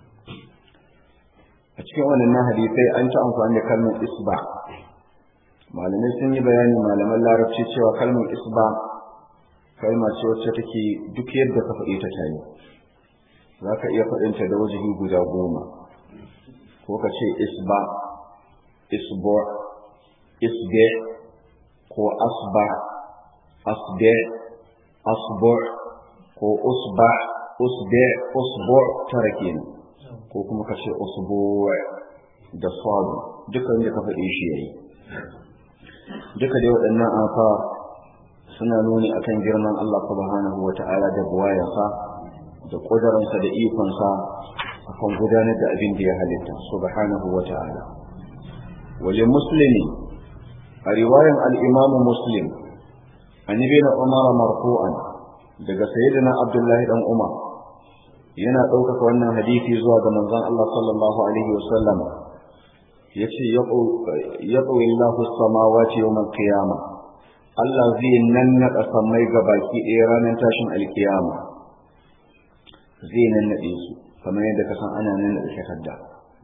a cikin wannan hadisai an ta amfani da kalmar isba malamai sun yi bayani malaman larabci cewa kalmar isba kalma ce wacce take duk yadda ka faɗi ta tayi za ka iya faɗinta da wajihi guda goma ko ka ce isba isbo isbe ko asba asbe asbo ko usba usbe usbo tara kenan ko kuma ka ce usbo da sadu duka wanda ka faɗe shi yayi duka dai waɗannan afa suna nuni akan girman Allah subhanahu wa ta'ala da buwayansa da ƙudurinsa da ikonsa akan gudanar da abin da ya halitta subhanahu wa ta'ala wali muslimi a riwayan al-imamu muslim an yi na umar marfu'an daga sayyidina abdullahi dan umar yana ɗaukaka wannan hadisi zuwa ga manzon Allah sallallahu alaihi wa sallam yace yaqwi Allahu samawati yawmal qiyamah Allah zai nannaɗa sammai ga baki ɗaya ranar tashin alkiyama zai nannaɗe su kamar yadda ka san ana nannaɗe takarda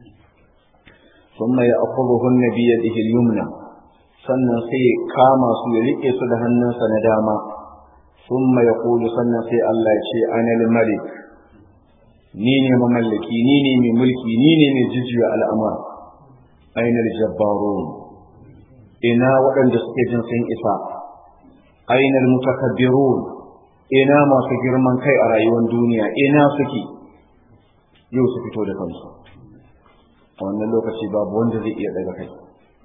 ثم يأخذهن بيده اليمنى sannan sai kama su ya rike su da hannunsa na dama thumma yaqulu sannan sai Allah ya ce anal malik ni ne mamallaki ni ne mai mulki ni ne mai jujjuya al'amura ainal jabbarun ina waɗanda suke jin sun isa ainal mutakabbirun ina masu girman kai a rayuwar duniya ina suke yau su fito da kansu a wannan lokaci babu wanda zai iya daga kai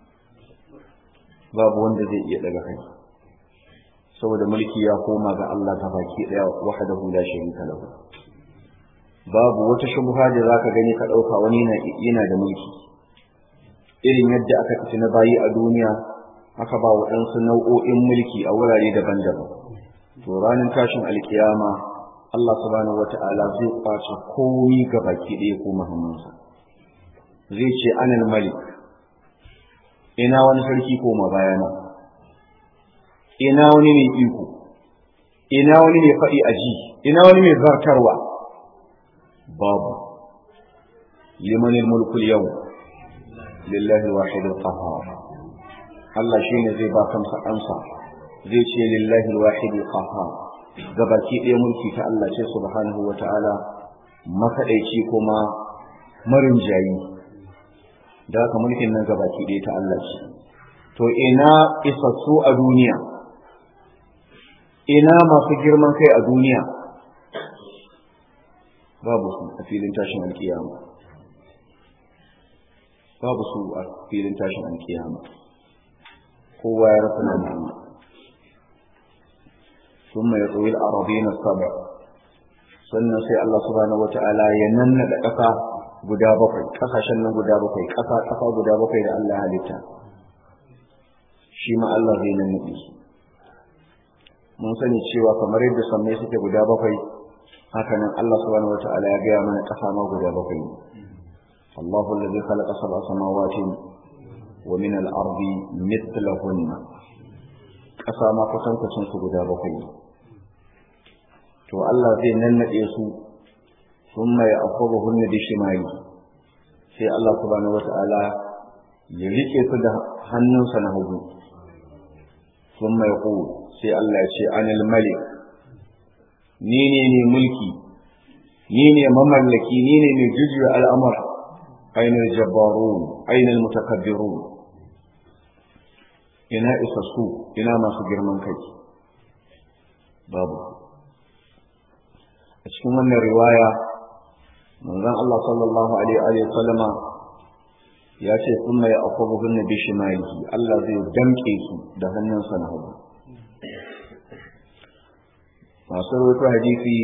babu wanda zai iya daga kai saboda mulki ya koma ga Allah ta baki daya wahdahu la sharika lahu babu wata shubha da zaka gani ka dauka wani yana da mulki irin yadda aka fice na bayi a duniya aka ba waɗansu nau'o'in mulki a wurare daban-daban to ranar tashin alkiyama Allah subhanahu wata'ala zai kwace komi ga baki ɗaya ko muhammansa zai ce anal malik ina wani sarki ko bayana ina wani mai iko ina wani mai faɗi a ji ina wani mai zartarwa babu liman mulku yau lillahi wahid al-qahhar Allah shine zai ba kansa amsa zai ce lillahi wahid al-qahhar gabaki ɗaya mulki ta Allah ce subhanahu wata'ala makaɗaici kuma marin jayi da haka mulkin nan gabaki ɗaya ta Allah ce to ina isassu a duniya ina masu girman kai a duniya babu su a filin tashin alkiyama babu su a filin tashin alkiyama kowa ya rasa nan Allah ثم يطوي الأراضين السبع sannan sai Allah subhanahu wata'ala ya nannaɗa ƙasa guda bakwai ƙasashen nan guda bakwai ƙasa ƙasa guda bakwai da Allah halitta shi ma Allah zai nannaɗe su mun sani cewa kamar yadda sammai suke guda bakwai haka nan Allah subhanahu wata'ala ya gaya mana ƙasa ma guda bakwai ne Allahu allazi khalaqa sab'a samawati wa min al-ardi mithlahunna ƙasa ma kusan su guda bakwai ne to Allah zai nannaɗe su sun mai akwaba hunna da shimali sai Allah subhanahu wata'ala ya rike su da hannunsa na hagu sun mai ku sai Allah ya ce anil malik ni ne ne mulki ni ne mamallaki ni ne mai jujjuya al'amura ainihin jabbarun ainihin mutakabbirun ina isassu ina masu girman kai babu a cikin wannan riwaya manzon Allah sallallahu alaihi wa sallama ya ce sun mai akwabuhun na bishimalihi Allah zai damƙe su da hannunsa na hagu masu rawaito hadisi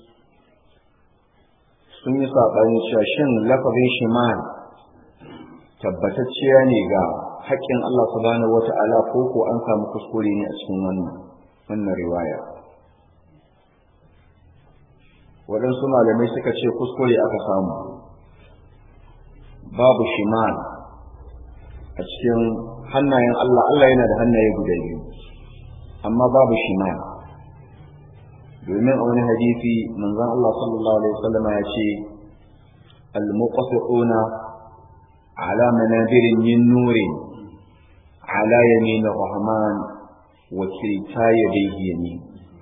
sun yi saɓani cewa shin lafazin shimal tabbatacciya ne ga haƙƙin Allah subhanahu wata'ala ko ko an samu kuskure ne a cikin wannan wannan riwaya waɗansu malamai suka ce kuskure aka samu babu shimal a cikin hannayen Allah Allah yana da hannaye guda biyu amma babu shimal domin a wani hadisi manzon Allah sallallahu alaihi wasallam ya ce al-muqasiquna ala manabirin min nurin ala yamin rahman wa kilta yadayhi yamin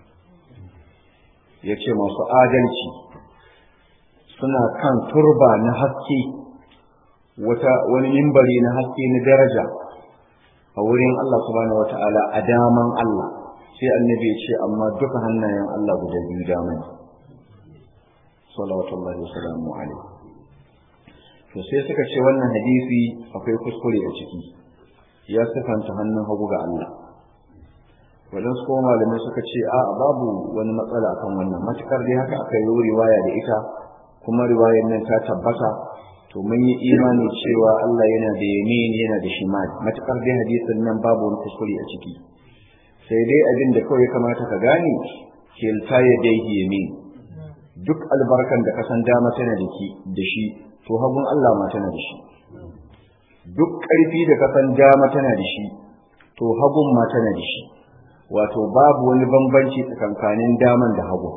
yace masu adalci suna kan turba na haske wata wani mimbari na haske na daraja a wurin Allah subhanahu wataala a daman Allah sai annabi ya ce amma duka hannayen Allah guda biyu dama ne salawatullahi wasalamu alaihi to sai suka ce wannan hadisi akwai kuskure a ciki ya sifanta hannun hagu ga Allah waɗansu kuma malamai suka ce a babu wani matsala akan wannan matukar dai haka aka yi riwaya da ita kuma riwayar nan ta tabbata to mun yi imani cewa Allah yana da yamin yana da shimal matukar dai hadisin nan babu wani kuskure a ciki sai dai abin da kawai kamata ka gane kilta ya dai yamin duk albarkan da kasan dama tana da da shi to hagun Allah ma tana da shi duk ƙarfi da kasan dama tana da shi to hagun ma tana da shi wato babu wani bambanci tsakankanin daman da hagu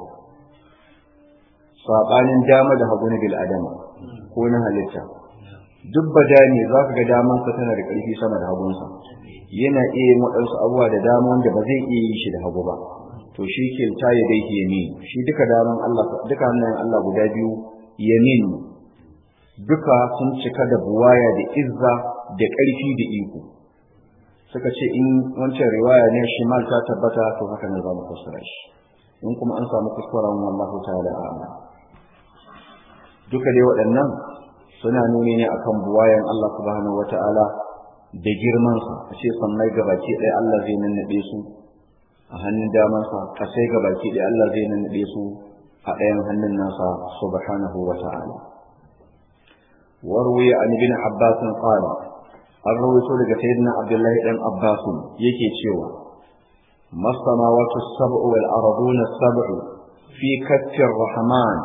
saɓanin dama da hagu na bil'adama ko na halitta duk badani za ka ga damansa tana da ƙarfi sama da hagunsa yana iya yin waɗansu abubuwa da dama wanda ba zai iya yi shi da hagu ba to shi ke ta ya dai yamin shi duka daman Allah duka hannayen Allah guda biyu yamin duka sun cika da buwaya da izza da ƙarfi da iko suka ce in wancan riwaya ne shimal ta tabbata to haka ne za mu fassara shi in kuma an samu kuskuren wallahu ta'ala a'lam duka dai waɗannan suna nuni ne akan buwayan Allah subhanahu wata'ala da girman sa a ce sannai gabaki ɗaya Allah zai nannaɗe su a hannun damansa kasai gabaki ɗaya Allah zai nannaɗe su a ɗayan hannun nasa subhanahu wata'ala warwi an ibn abbas qala an rawaito daga sayyidina abdullahi dan abbas yake cewa masamawatu sab'u wal arduna sab'u fi kaffi rahman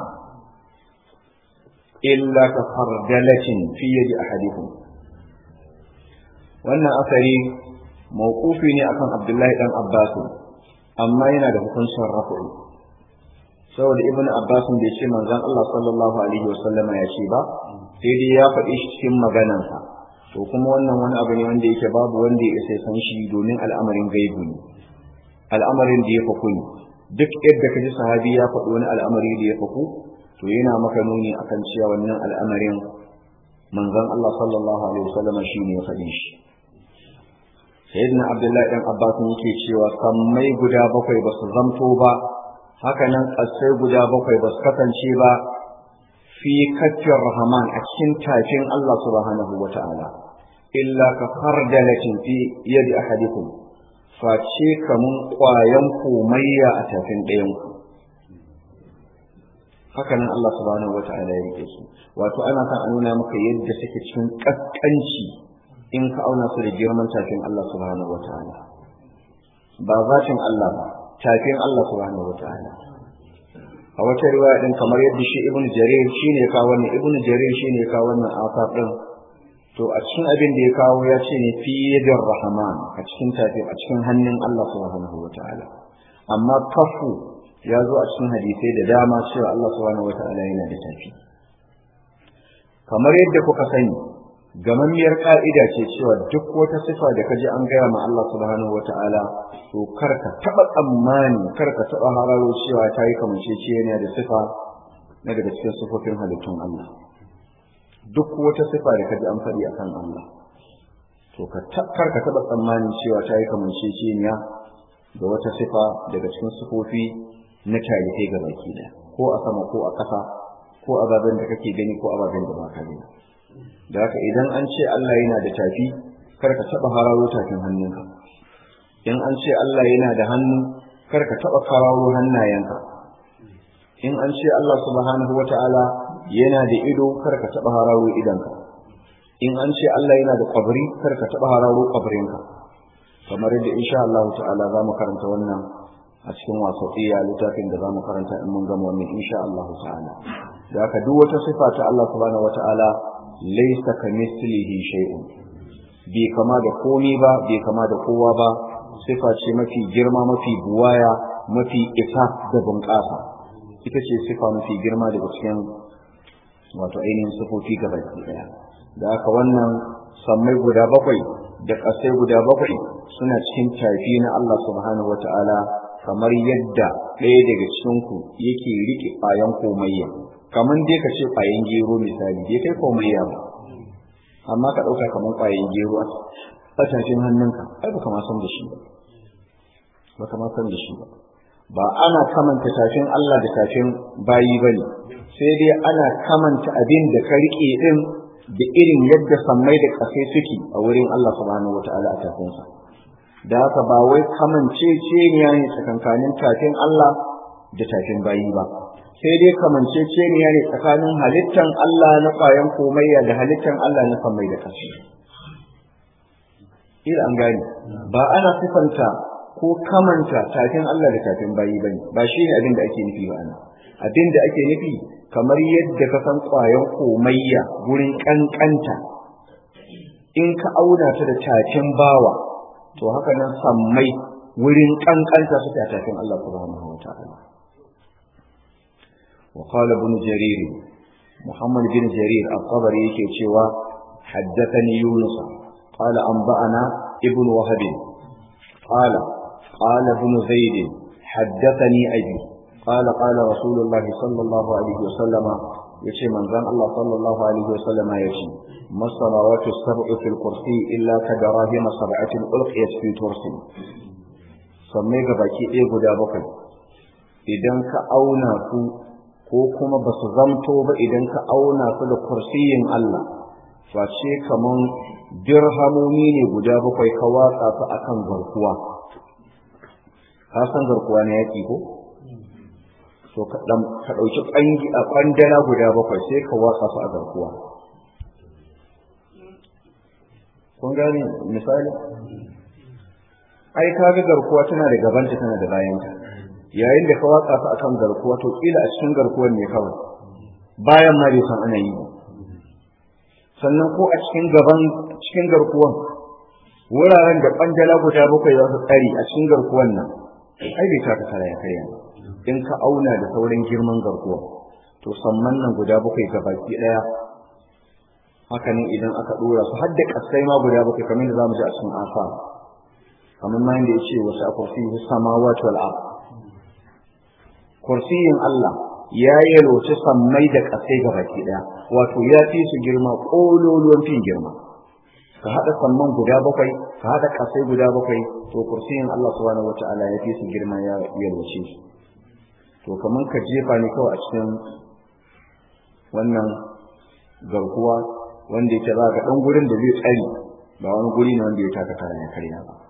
illa ka fardalatin fi yadi ahadikum wannan asari mawqufi ne akan abdullahi dan abbas amma yana da hukuncin rafu'u saboda ibnu abbas bai ce manzon Allah sallallahu alaihi wasallama ya ce ba sai dai ya faɗi shi cikin maganansa to kuma wannan wani abu ne wanda yake babu wanda ya isa san shi domin al'amarin gaibu ne al'amarin da ya faku ne duk yadda ka ji sahabi ya faɗi wani al'amari da ya faku to yana maka nuni akan cewa wannan al'amarin manzon Allah sallallahu alaihi wasallam shi ne ya faɗi shi sayyidina abdullahi dan abbas yake cewa sammai guda bakwai ba su zamto ba haka nan ƙasai guda bakwai ba su kasance ba fi kaffin rahman a cikin tafin Allah subhanahu wa ta'ala illa ka fardalatin fi yadi ahadikum face kamun ƙwayan komayya a tafin ɗayan ku haka nan Allah subhanahu wa ta'ala ya rike su wato ana kan a nuna maka yadda suke cikin ƙasƙanci in ka auna su da girman tafin Allah subhanahu wa ta'ala ba zatin Allah ba tafin Allah subhanahu wa ta'ala a wata riwaya din kamar yadda shi ibn jarir shine ya kawo wannan ibn jarir shine ya kawo wannan asar din to a cikin abin da ya kawo ya ce ne fi yadir rahman a cikin tafi a cikin hannun Allah subhanahu wataala amma kafu ya zo a cikin hadisai da dama cewa Allah subhanahu wataala yana da tafi kamar yadda kuka sani gamammiyar ka'ida ce cewa duk wata sifa da kaji an gaya ma Allah subhanahu wataala to kar ka taba tsammani kar ka taba hararo cewa ta yi kamanceceniya da sifa na daga cikin sifofin halittun Allah duk wata sifa da kaji an faɗi akan Allah to ka kar ka taba tsammani cewa ta yi kamanceceniya da wata sifa daga cikin sifofi na tarihi ga baki da ko a sama ko a ƙasa ko ababen da kake gani ko ababen da ba ka gani da haka idan an ce Allah yana da tafi kar ka taba hararo tafin hannunka in an ce Allah yana da hannu kar ka taba hararo hannayenka in an ce Allah subhanahu wata'ala yana da ido kar ka taba hararo idanka in an ce Allah yana da kwabri kar ka taba hararo kwabrinka kamar yadda insha Allah ta'ala za mu karanta wannan a cikin wasaqiya littafin da za mu karanta in mun gama wannan insha Allah ta'ala da haka duk wata sifa ta Allah subhanahu wata'ala laisa ka mislihi shay'un bai kama da komi ba bai kama da kowa ba sifa ce mafi girma mafi buwaya mafi isa da bunƙasa ita ce sifa mafi girma daga cikin wato ainihin sifofi gaba ɗaya da haka wannan sammai guda bakwai da ƙasai guda bakwai suna cikin tafi na Allah subhanahu wata'ala kamar yadda ɗaya daga cikinku yake riƙe ƙwayan komayya kamar dai ka ce ƙwayan gero misali bai kai komayya ba amma ka ɗauka kamar ƙwayan gero a tafin hannunka ai baka ma san da shi ba baka ma san da shi ba ba ana kamanta tafin Allah da tafin bayi ba ne sai dai ana kamanta abin da ka riƙe ɗin da irin yadda sammai da ƙasai suke a wurin Allah subhanahu wata'ala a tafinsa da haka ba wai kamanceceniya ne tsakankanin tafin Allah da tafin bayi ba sai dai kamanceceniya ne tsakanin halittan Allah na ƙwayan komayya da halittan Allah na sammai da ƙasai ila an gane ba ana sifanta ko kamanta tafin Allah da tafin bayi bane ba shi ne abin da ake nufi ba ana abin da ake nufi kamar yadda ka san ƙwayan komayya gurin ƙanƙanta in ka auna ta da tafin bawa to haka nan sammai wurin ƙanƙanta su ta tafin Allah subhanahu wa ta'ala wa qala ibn jarir muhammad bin jarir al-qabari yake cewa haddathani yunus qala anba'ana ibn wahab qala qala ibn zaid haddathani abi qala qala rasulullah sallallahu alaihi wasallam yace manzon Allah sallallahu alaihi wasallam yace masamawatu sab'u fil kursi illa kadarahim sab'atin ulqiyat fi tursi sammai ga baki ɗaya guda bakwai idan ka auna su ko kuma ba su zamto ba idan ka auna su da kursiyin Allah face kaman dirhamomi ne guda bakwai ka watsa su akan garkuwa ka san garkuwa na yaƙi ko to ka ɗauki ƙangi a ƙwandala guda bakwai sai ka watsa su a garkuwa kun gane misali ai ka ga garkuwa tana da gabanta tana da bayanta yayin da ka watsa su akan garkuwa to kila a cikin garkuwar ne kawai bayan ma bai san ana yi sannan ko a cikin gaban cikin garkuwan wuraren da ɓangala guda bakwai za su tsari a cikin garkuwan nan ai bai taka kara ya karya in ka auna da saurin girman garkuwa to samman nan guda bakwai ga baki ɗaya haka ne idan aka ɗora su har da ƙasai ma guda bakwai kamar da za mu ji a cikin afa kamar ma yadda ya ce wasu a kursiyi samawati wal ard kursiyin Allah ya yalwace sammai da ƙasai ga baki ɗaya wato ya fi su girma ƙololuwan fin girma ka haɗa samman guda bakwai ka haɗa ƙasai guda bakwai to kursiyin Allah subhanahu wata'ala ya fi su girma ya yalwace su to kamar ka jefa ne kawai a cikin wannan garkuwa wanda yake za ga ɗan gurin da zai tsari ba wani guri ne wanda ya taka kara ya karya ba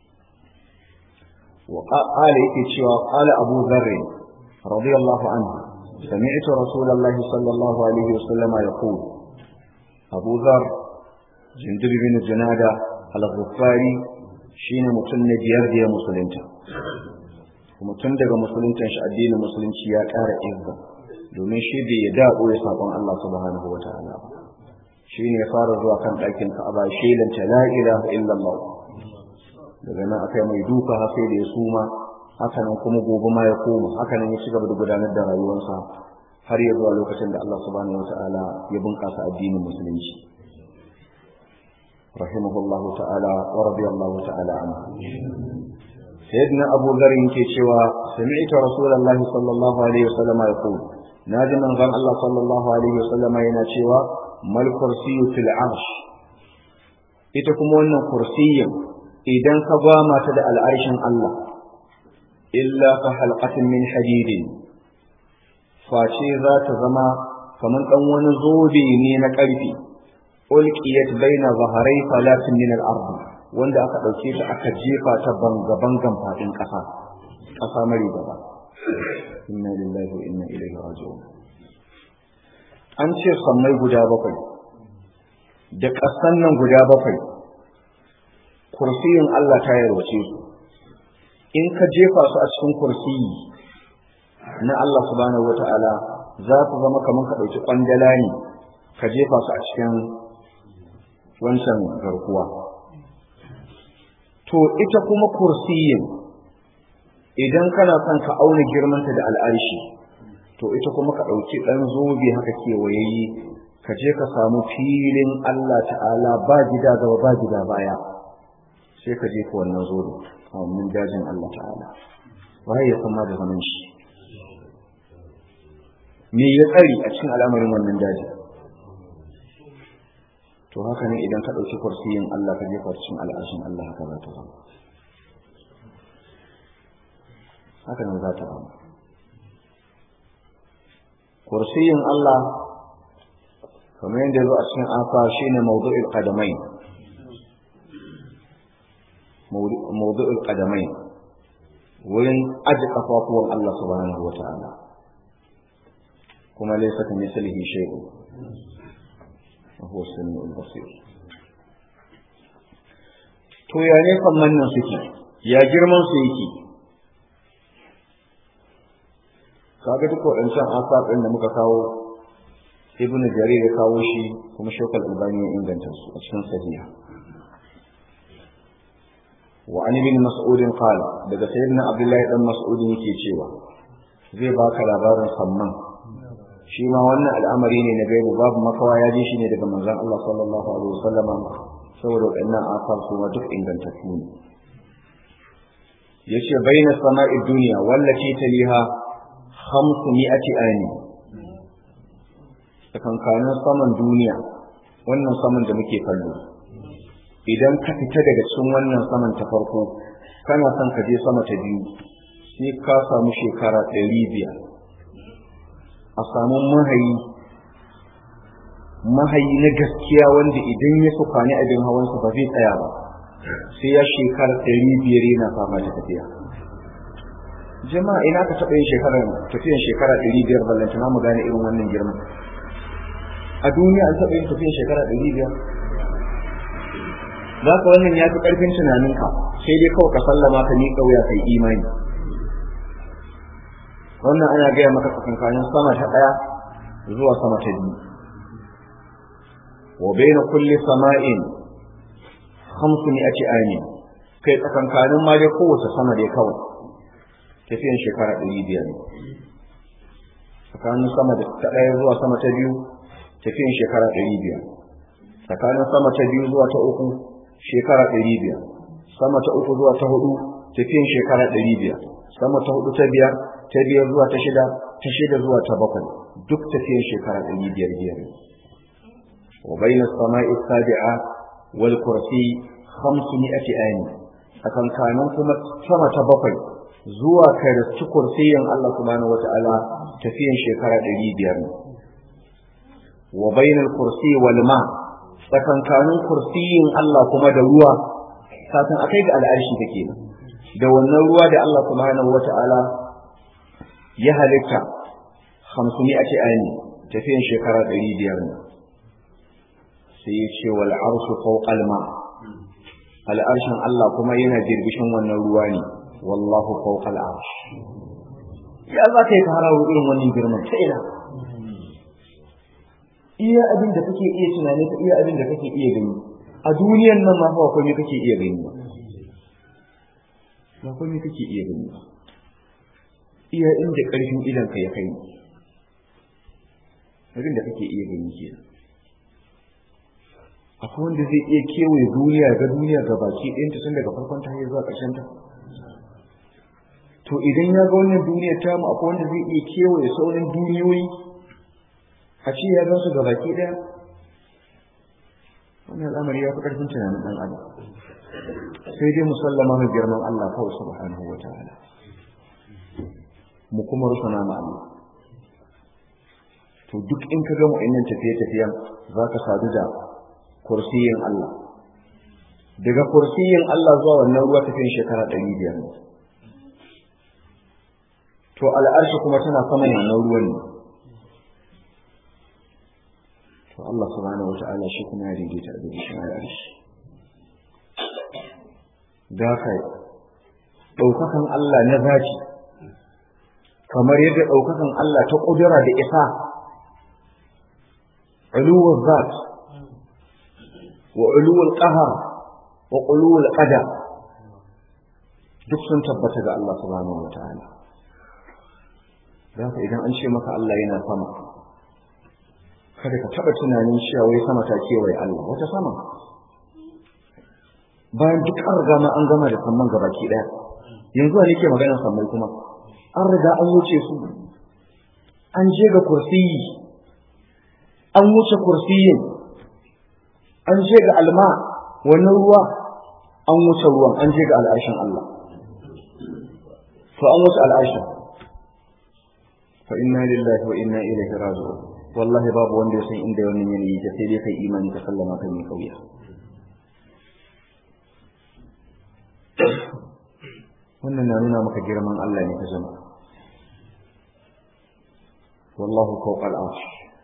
wa qala yake cewa qala abu dharr radiyallahu anhu سمعت رسول الله صلى الله عليه وسلم يقول أبو ذر جندب بن جنادة الغفاري شين متن بيار دي مسلمتا ومتن daga musuluncin shi addinin musulunci ya ƙara izza domin shi bai ya da'o ya sabon Allah subhanahu wa ta'ala ba shi ne ya fara zuwa kan ɗakin Ka'aba shelanta la ilaha illallah daga nan akai mai duka har sai da ya suma haka nan kuma gobe ma ya koma haka nan ya ci gaba da gudanar da rayuwarsa har ya zuwa lokacin da Allah subhanahu wataala ya bunƙasa addinin musulunci rahimahullah ta'ala wa radiyallahu ta'ala anhu sayyidina abu dhar yake cewa sami'tu rasulullahi sallallahu alaihi wasallam yaqul naji manzon Allah sallallahu alaihi wasallam yana cewa mal kursiyyu fil arsh ita kuma wannan kursiyyin idan ka ba mata da al'arshin Allah illa ka halqatin min hadidin face za ta zama kamar dan wani zobe ne na ƙarfi ulqiyat baina zaharai falatin min al-ard wanda aka dauke ta aka jefa ta banga bangan fadin ƙasa ƙasa mari gaba inna lillahi wa inna ilaihi raji'un an ce sammai guda bakwai da ƙasan nan guda bakwai kursiyin Allah ta yarwace su in ka jefa su a cikin kursiyi na Allah subhanahu wata'ala za su zama kamar ka ɗauki ƙwandala ne ka jefa su a cikin wancan garkuwa to ita kuma kursiyin idan kana son ka auna girmanta da al'arshi to ita kuma ka ɗauki ɗan zobe haka kewayayi ka je ka samu filin Allah ta'ala ba gida gaba ba gida baya sai ka jefa wannan zobe a wannan dajin Allah ta'ala waye ya san ma da zaman shi me ya tsari a cikin al'amarin wannan daji to haka ne idan ka ɗauki kursiyin Allah ka jefa cikin al'arshin Allah haka za ta zama haka ne za ta zama kursiyin Allah kamar yadda zo a cikin afa shine mawdu'ul qadamai mawdu'ul qadamai wurin aji kafafuwan Allah subhanahu wa ta'ala kuma laysa ka mislihi shay'un wa huwa as-sami'ul basir to ya ne kamman nan suke ya girman su yake kaga duk waɗancan asar ɗin da muka kawo ibn jarir ya kawo shi kuma shokal albani ya inganta su a cikin sahiha wa an ibn mas'ud qala daga sayyidina abdullahi dan mas'ud yake cewa zai baka labarin samman shi ma wannan al'amari ne na gaibu babu makawa ya ji shi ne daga manzon Allah sallallahu alaihi wasallama saboda waɗannan asar su ma duk ingantattu ne yace baina sama'i dunya wallati taliha khamsu mi'ati ani tsakankanin saman duniya wannan saman da muke kallo idan ka fita daga cikin wannan saman ta farko kana son ka je sama ta biyu sai ka samu shekara ɗari biyar a samu mahayi mahayi na gaskiya wanda idan ya sukani abin hawansa ba zai tsaya ba sai ya shekara ɗari biyar yana fama da tafiya jama'a ina ka taɓa yin shekarar tafiyan shekara ɗari biyar ballantana mu gane irin wannan girma a duniya an taɓa yin tafiyan shekara ɗari biyar za ka wannan ya fi ƙarfin tunaninka sai dai kawai ka sallama ka miƙa wuya kai imani wannan ana gaya maka tsakankanin sama ta ɗaya zuwa sama ta biyu wa baina kulli sama'in khamsu mi'ati amin kai tsakankanin ma dai kowace sama dai kawai tafiyan shekara ɗari biyar ne tsakanin sama ta ɗaya zuwa sama ta biyu tafiyan shekara ɗari biyar tsakanin sama ta biyu zuwa ta uku shekara ɗari biyar sama ta uku zuwa ta hudu tafiyan shekara ɗari biyar sama ta hudu ta biyar ta biyar zuwa ta shida ta shida zuwa ta bakwai duk tafiyan shekara ɗari biyar biyar wa bayna sama'i sabi'a wal kursi khamsu mi'ati ayni tsakankanin kuma sama ta bakwai zuwa kai da ci kursiyin Allah subhanahu wata'ala tafiyan shekara ɗari biyar ne wa bainal kursi wal ma tsakankanin kursiyin Allah kuma da ruwa kafin akai ga al'arshi take nan da wannan ruwa da Allah subhanahu wata'ala ya halitta hamsuni a ce aini tafiyan shekara ɗari biyar ne sai ya ce wal arshu fawqal ma al'arshin Allah kuma yana jirbishin wannan ruwa ne wallahu fawqal arsh ya za ka yi ka harawo irin wannan girman ta ina iya abin da kake iya tunani ta iya abin da kake iya gani a duniyan nan ma fa akwai kake iya gani ba akwai kake iya gani ba iya inda karfin idan ka ya kai abin da kake iya gani ke akwai wanda zai iya kewaye duniya ga duniya ga baki ɗinta tun daga farkon ta zuwa ƙarshen ta to idan ya ga wannan duniyar tamu akwai wanda zai iya kewaye sauran duniyoyi a ce ya gansu ga baki ɗaya wannan al'amari ya fi ƙarfin tunanin ɗan adam sai dai musallama mai girman Allah kawai subhanahu wa ta'ala mu kuma rusana ma Allah to duk in ka gama innan tafiye-tafiyen za ka sadu da kursiyin Allah daga kursiyin Allah zuwa wannan ruwa tafiyan shekara ɗari biyar ne to al'arshi kuma tana saman wannan ruwan ne to Allah subhanahu wata'ala shi kuma ya daidaita a cikin al'arshi da kai ɗaukakan Allah na zaki kamar yadda ɗaukakan Allah ta ƙudura da isa uluwar zat wa uluwar ƙahar wa uluwar ƙada duk sun tabbata ga Allah subhanahu wata'ala da haka idan an ce maka Allah yana sama kada ka taba tunanin cewa wai sama ta kewaye Allah wata sama bayan duk an riga ma an gama da samman gabaki daya yanzu a nake magana sammai kuma an riga an wuce su an je ga kursiyi an wuce kursiyin an je ga alma wannan ruwa an wuce ruwan an je ga al'arshin Allah to an wuce al'arshin fa inna lillahi wa inna ilaihi raji'un wallahi babu wanda ya san inda wannan yanayi ta sai dai kai imani ka sallama kan mai kauya wannan na nuna maka girman Allah ne ka zama wallahu fawqa al-arsh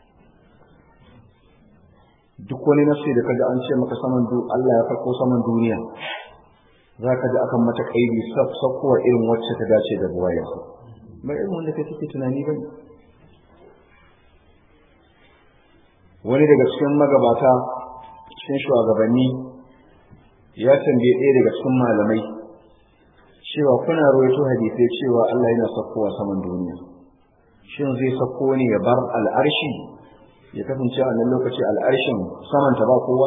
duk wani nafsi da kaga an ce maka saman du Allah ya farko saman duniya zaka ji akan mata kaidi sakkuwa irin wacce ta dace da buwaya ba irin wanda kai kake tunani ba wani daga cikin magabata cikin shugabanni ya tambaye ɗaya daga cikin malamai cewa kuna rawaito hadisai cewa Allah yana sakkowa saman duniya shin zai sakko ne ya bar al'arshi ya kasance a nan lokaci al'arshin samanta ba kowa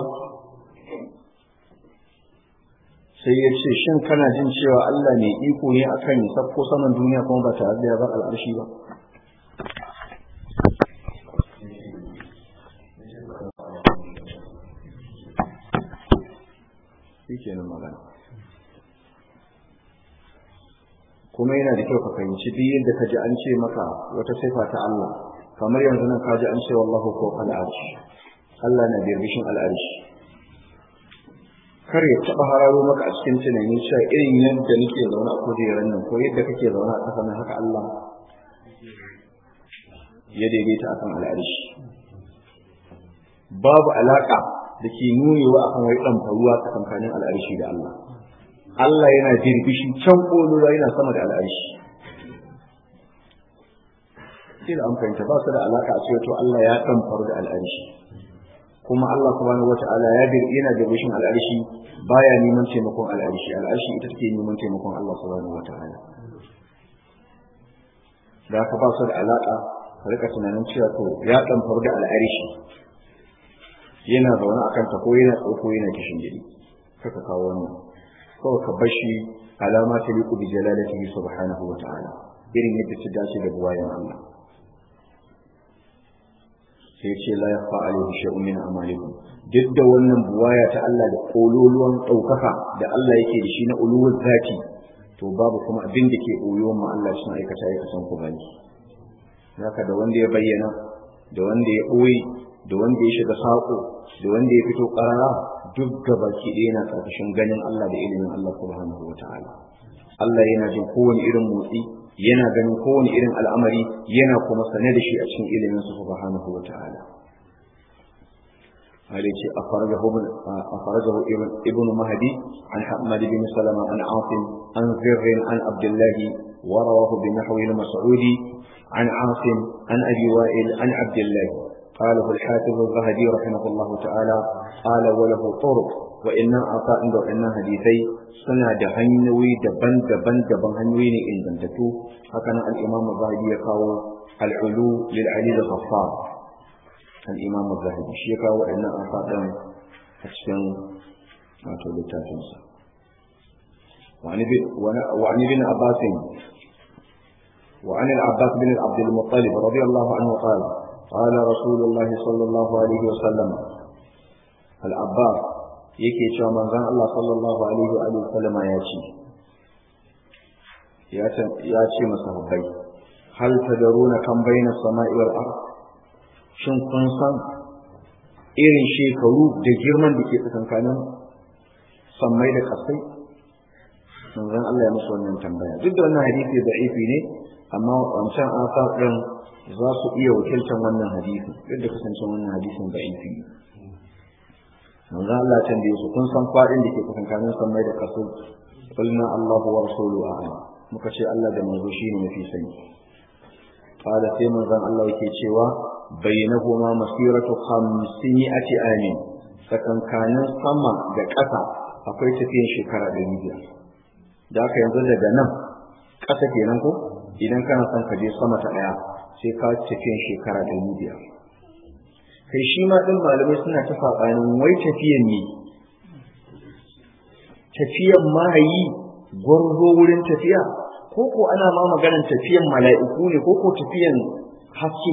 sai ya ce shin kana jin cewa Allah mai iko ne akan ya sakko saman duniya kuma ba tare da ya bar al'arshi ba shi kenan magana kuma yana da kyau ka fahimci duk yadda ka ji an ce maka wata sifa ta Allah kamar yanzu nan ka ji an ce wallahu ko al'arshi Allah na birbishin al'arshi kar ya taɓa hararo maka a cikin tunani cewa irin yadda nake zaune a kujerar nan ko yadda kake zaune a ƙasa haka Allah ya daidaita akan al'arshi babu alaƙa da ke nunewa akan wai ɗan faruwa tsakankanin al'arshi da Allah Allah yana birbishi can ƙolura yana sama da al'arshi sai da an fahimta ba su da alaƙa a cewa to Allah ya ɗan faru da al'arshi kuma Allah subhanahu wata'ala ya bir yana birbishin al'arshi baya neman taimakon al'arshi al'arshi ita take neman taimakon Allah subhanahu wata'ala da haka ba su da alaƙa ka rika tunanin cewa to ya ɗan faru da al'arshi yana zaune a kanta ko yana tsoko yana kishin gidi kaka kawo wannan kawai ka bashi alama ta liku bi jalalatihi subhanahu wa ta'ala irin yadda ta dace da buwayen Allah sai ce la yakhfa alayhi shay'un min amalikum duk da wannan buwaya ta Allah da kololuwan daukaka da Allah yake da shi na uluwul zati to babu kuma abin da ke koyon ma Allah shi aikata ya kasan ku bane haka da wanda ya bayyana da wanda ya ɓoye da wanda ya shiga saƙo da wanda ya fito ƙarara duk gabaki ɗaya na ƙarƙashin ganin Allah da ilimin Allah subhanahu wa ta'ala Allah yana jin kowane irin motsi yana ganin kowane irin al'amari yana kuma sane da shi a cikin ilimin su subhanahu wa ta'ala هذا شيء أخرجه ابن أخرجه ابن ابن مهدي عن حماد بن سلمة عن عاصم عن زر عن عبد الله ورواه بنحو المسعودي عن عاصم عن أبي وائل عن عبد الله قاله الحافظ الذهبي رحمه الله تعالى قال وله طرق وإن أعطاء وإن حديثي سنة دهنوي دبن دبن دبن هنوي إن دمتتو هكذا الإمام الذهبي يقال العلو للعلي الغفار الإمام الذهبي شيكا وإن أعطاء أشكن ما تقول تاتنسا وعن ابن عباس وعن العباس بن عبد المطلب رضي الله عنه قال قال رسول الله صلى الله عليه وسلم العباس yake cewa manzon Allah sallallahu alaihi wa alihi wasallam ya ce ya ce masahabbai hal tadaruna kan baina sama'i wal ard shin kun san irin shekaru da girman da ke tsakankanin sammai da kasai manzon Allah ya musu wannan tambaya duk da wannan hadisi da'ifi ne amma wancan asar din za su iya wakiltar wannan hadisi duk da kasance wannan hadisin da'ifi ne manzo Allah can da su kun san fadin da ke tsakankanin sammai da kasu qulna Allahu wa rasuluhu a'lam muka ce Allah da manzo shine mafi sani qala sai manzon Allah yake cewa bainahuma masiratu 500 amin tsakankanin sama da ƙasa akwai tafiyan shekara 500 da aka yanzu daga nan ƙasa kenan ko idan kana son ka je sama ta ɗaya sai ka tafiyan shekara 500 kai shi ma ɗin malamai suna ta saɓanin wai tafiyan ne tafiyan mahayi gwarzo wurin tafiya ko ko ana ma maganar tafiyan mala'iku ne ko ko tafiyan haske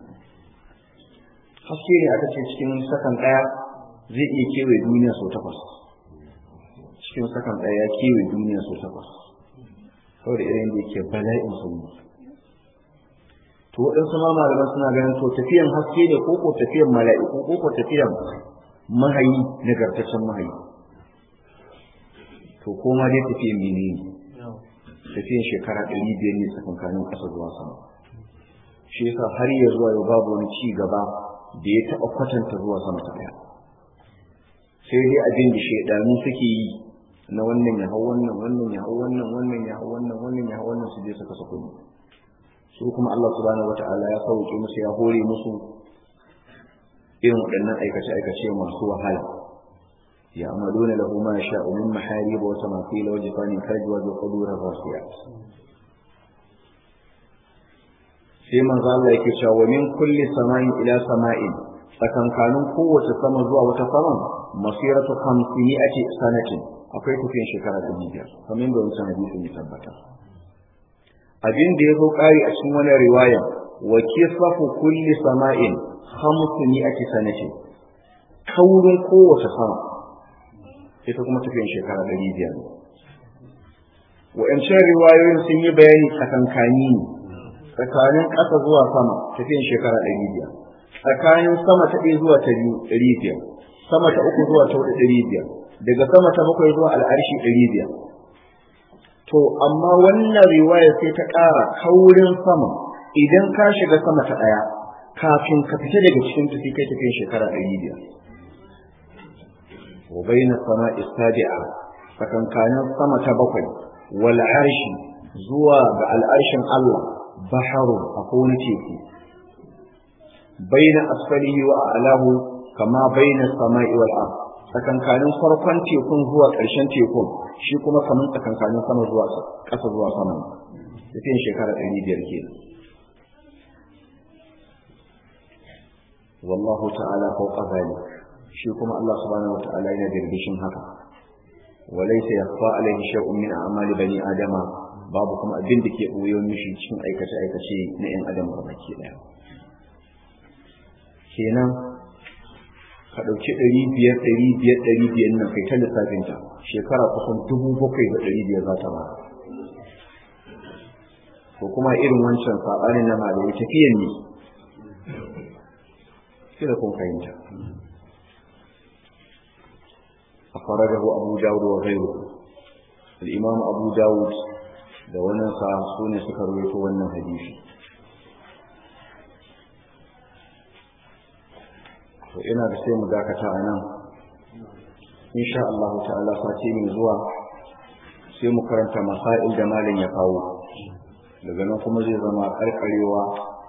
haske ne aka ce cikin sakan ɗaya zai iya kewaye duniya sau takwas cikin sakan ɗaya ya kewaye duniya sau takwas saboda irin da yake bala'in sauri to to waɗansu ma malaman suna ganin to tafiyan haske ne ko ko tafiyan mala'iku ko ko tafiyan mahayi nagartaccen mahayi to ko ma dai tafiyan mene ne tafiyan shekara ɗari biyar ne tsakankanin ƙasa zuwa sama shi yasa har ya zuwa yau babu wani ci gaba da ya taɓa kwatanta zuwa sama ta ɗaya sai dai abin da shaidanu suke yi na wannan ya hau wannan wannan ya hau wannan wannan ya hau wannan wannan ya hau wannan su je su kasa kuɗi su kuma Allah subhanahu wata'ala ya sauke musu ya hore musu irin waɗannan aikace-aikace masu wahala ya amaluna lahu ma sha'u min maharib wa tamathil wa jifani karji wa qudur rasiyat sai manzo Allah yake cewa min kulli sama'in ila sama'in tsakankanin kowace sama zuwa wata sama masiratu 500 sanatin akwai tafiyan shekara 500 kamar yadda wancan hadisin ya tabbata abin da ya zo ƙari a cikin wani riwaya wa kisafu kulli sama'in hamsu mi'ati sanati kaurin kowace sama ita kuma tafiyan shekara ɗari biyar wa'ancan riwayoyin sun yi bayani tsakankani ne tsakanin ƙasa zuwa sama tafiyan shekara ɗari biyar tsakanin sama ta ɗaya zuwa ta biyu ɗari biyar sama ta uku zuwa ta huɗu ɗari biyar daga sama ta bakwai zuwa al'arshi ɗari biyar to amma wannan riwaya sai ta ƙara kaurin sama idan ka shiga sama ta ɗaya kafin ka fita daga cikin tafi kai tafiyan shekara ɗari biyar wa bayna sama'i sabi'a tsakankanin sama ta bakwai wal arshi zuwa ga al'arshin Allah baharu akwai wani teku bayna asfalihi wa a'lahu kama bayna sama'i wal ard tsakankanin farkon tekun zuwa ƙarshen tekun shi kuma kamar tsakankanin sama zuwa ƙasa zuwa sama tafiyan shekara ɗari biyar ke wallahu ta'ala fawqa zalik shi kuma Allah subhanahu wa ta'ala yana birbishin haka walaysa yakhfa alayhi shay'un min a'mali bani adama babu kuma abin da ke ɓoye mishi cikin aikace aikace na 'yan adam baki ɗaya kenan ka ɗauki ɗari biyar ɗari biyar ɗari biyar nan kai ta lissafin ta shekara kusan dubu bakwai da ɗari biyar za ta ba ko kuma irin wancan saɓanin na malamai tafiyan ne sai da kun fahimta أخرجه أبو داود وغيره الإمام أبو داود da wannan sa su ne suka rubuto wannan hadisi to ina da sai mu dakata a nan insha Allah ta'ala sati mai zuwa sai mu karanta masail da malin ya kawo daga nan kuma zai zama karkarewa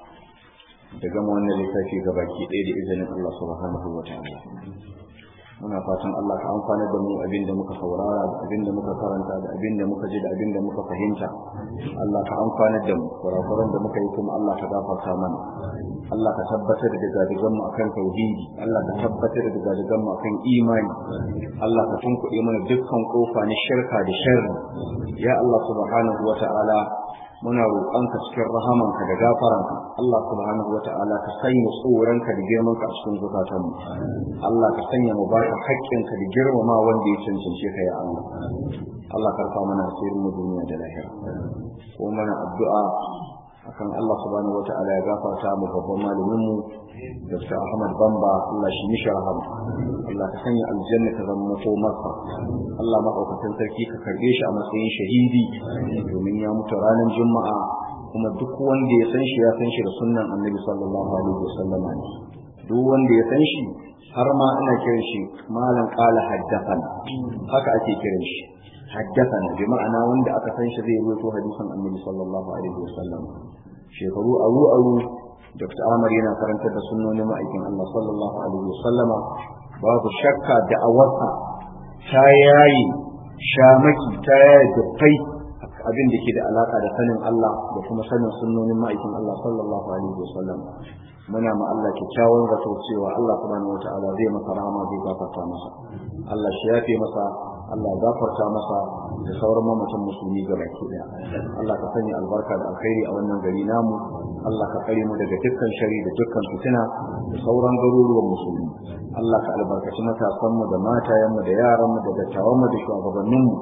da gama wannan littafi gabaki ɗaya da izinin Allah subhanahu wa ta'ala muna fatan Allah ka amfana da mu abin da muka saurara da abin da muka karanta da abin da muka ji da abin da muka fahimta Allah ka amfana da mu kurakuran da muka yi kuma Allah ka gafarta mana Allah ka tabbatar da gadigan mu akan tauhidi Allah ka tabbatar da gadigan mu akan imani Allah ka tunkuɗe mana dukkan kofa na shirka da sharri ya Allah subhanahu wata'ala muna roƙonka cikin rahamanka da gafaranka Allah subhanahu wata'ala ka sanya tsoronka da girmanka a cikin zukatanmu Allah ka sanya mu baka haƙƙinka da girmama wanda ya cancance ka ya Allah Allah karfa mana asirin mu duniya da lahira ko mana addu'a akan Allah subhanahu wata'ala ya gafarta mu babban malamin mu Dr. Ahmad Bamba Allah shi mishi rahama Allah ka sanya aljanna ta zama mato masa Allah maɗaukakin sarki ka karɓe shi a matsayin shahidi domin ya mutu ranar juma'a kuma duk wanda ya san shi ya san shi da sunnan annabi sallallahu alaihi wasallam duk wanda ya san shi har ma ana kiran shi malam qala haddathana haka ake kiran shi haddathana bi ma'ana wanda aka san shi zai rubuto hadisin annabi sallallahu alaihi wasallam shekaru aru aru Dr. Ahmad yana karantar da sunnonin ma'aikin Allah sallallahu alaihi wasallama babu shakka da awarsa ta yayi shamaki ta yayi dukkai abin da ke da alaka da sanin Allah da kuma sanin sunnonin ma'aikin Allah sallallahu alaihi wasallam muna ma Allah kyakkyawan zato cewa Allah subhanahu wataala zai masa rahama zai gafarta masa Allah shi yafe masa Allah gafarta masa da sauran mamatan musulmi ga baki daya Allah ka sanya albarka da alkhairi a wannan gari namu Allah ka kare mu daga dukkan shari da dukkan fitina da sauran garuruwan musulmi Allah ka albarkaci matasan mu da matayen mu da yaran mu da dattawan mu da shugabannin mu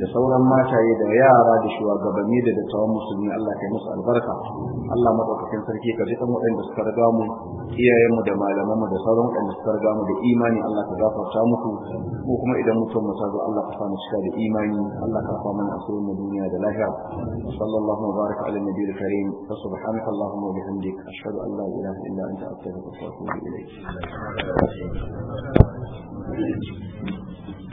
da sauran mataye da yara da shugabanni da dattawan musulmi Allah kai musu albarka Allah madaukakin sarki ka ji kan waɗanda suka riga mu iyayenmu da malamanmu da sauran waɗanda suka riga mu da imani Allah ka gafarta muku ko kuma idan mutum mu zo Allah ka sa mu cika da imani Allah ka fa mana asirin mu duniya da lahira sallallahu wa baraka ala nabiyil karim fa subhanaka allahumma wa bihamdik ashhadu an la ilaha illa anta astaghfiruka wa atubu ilayk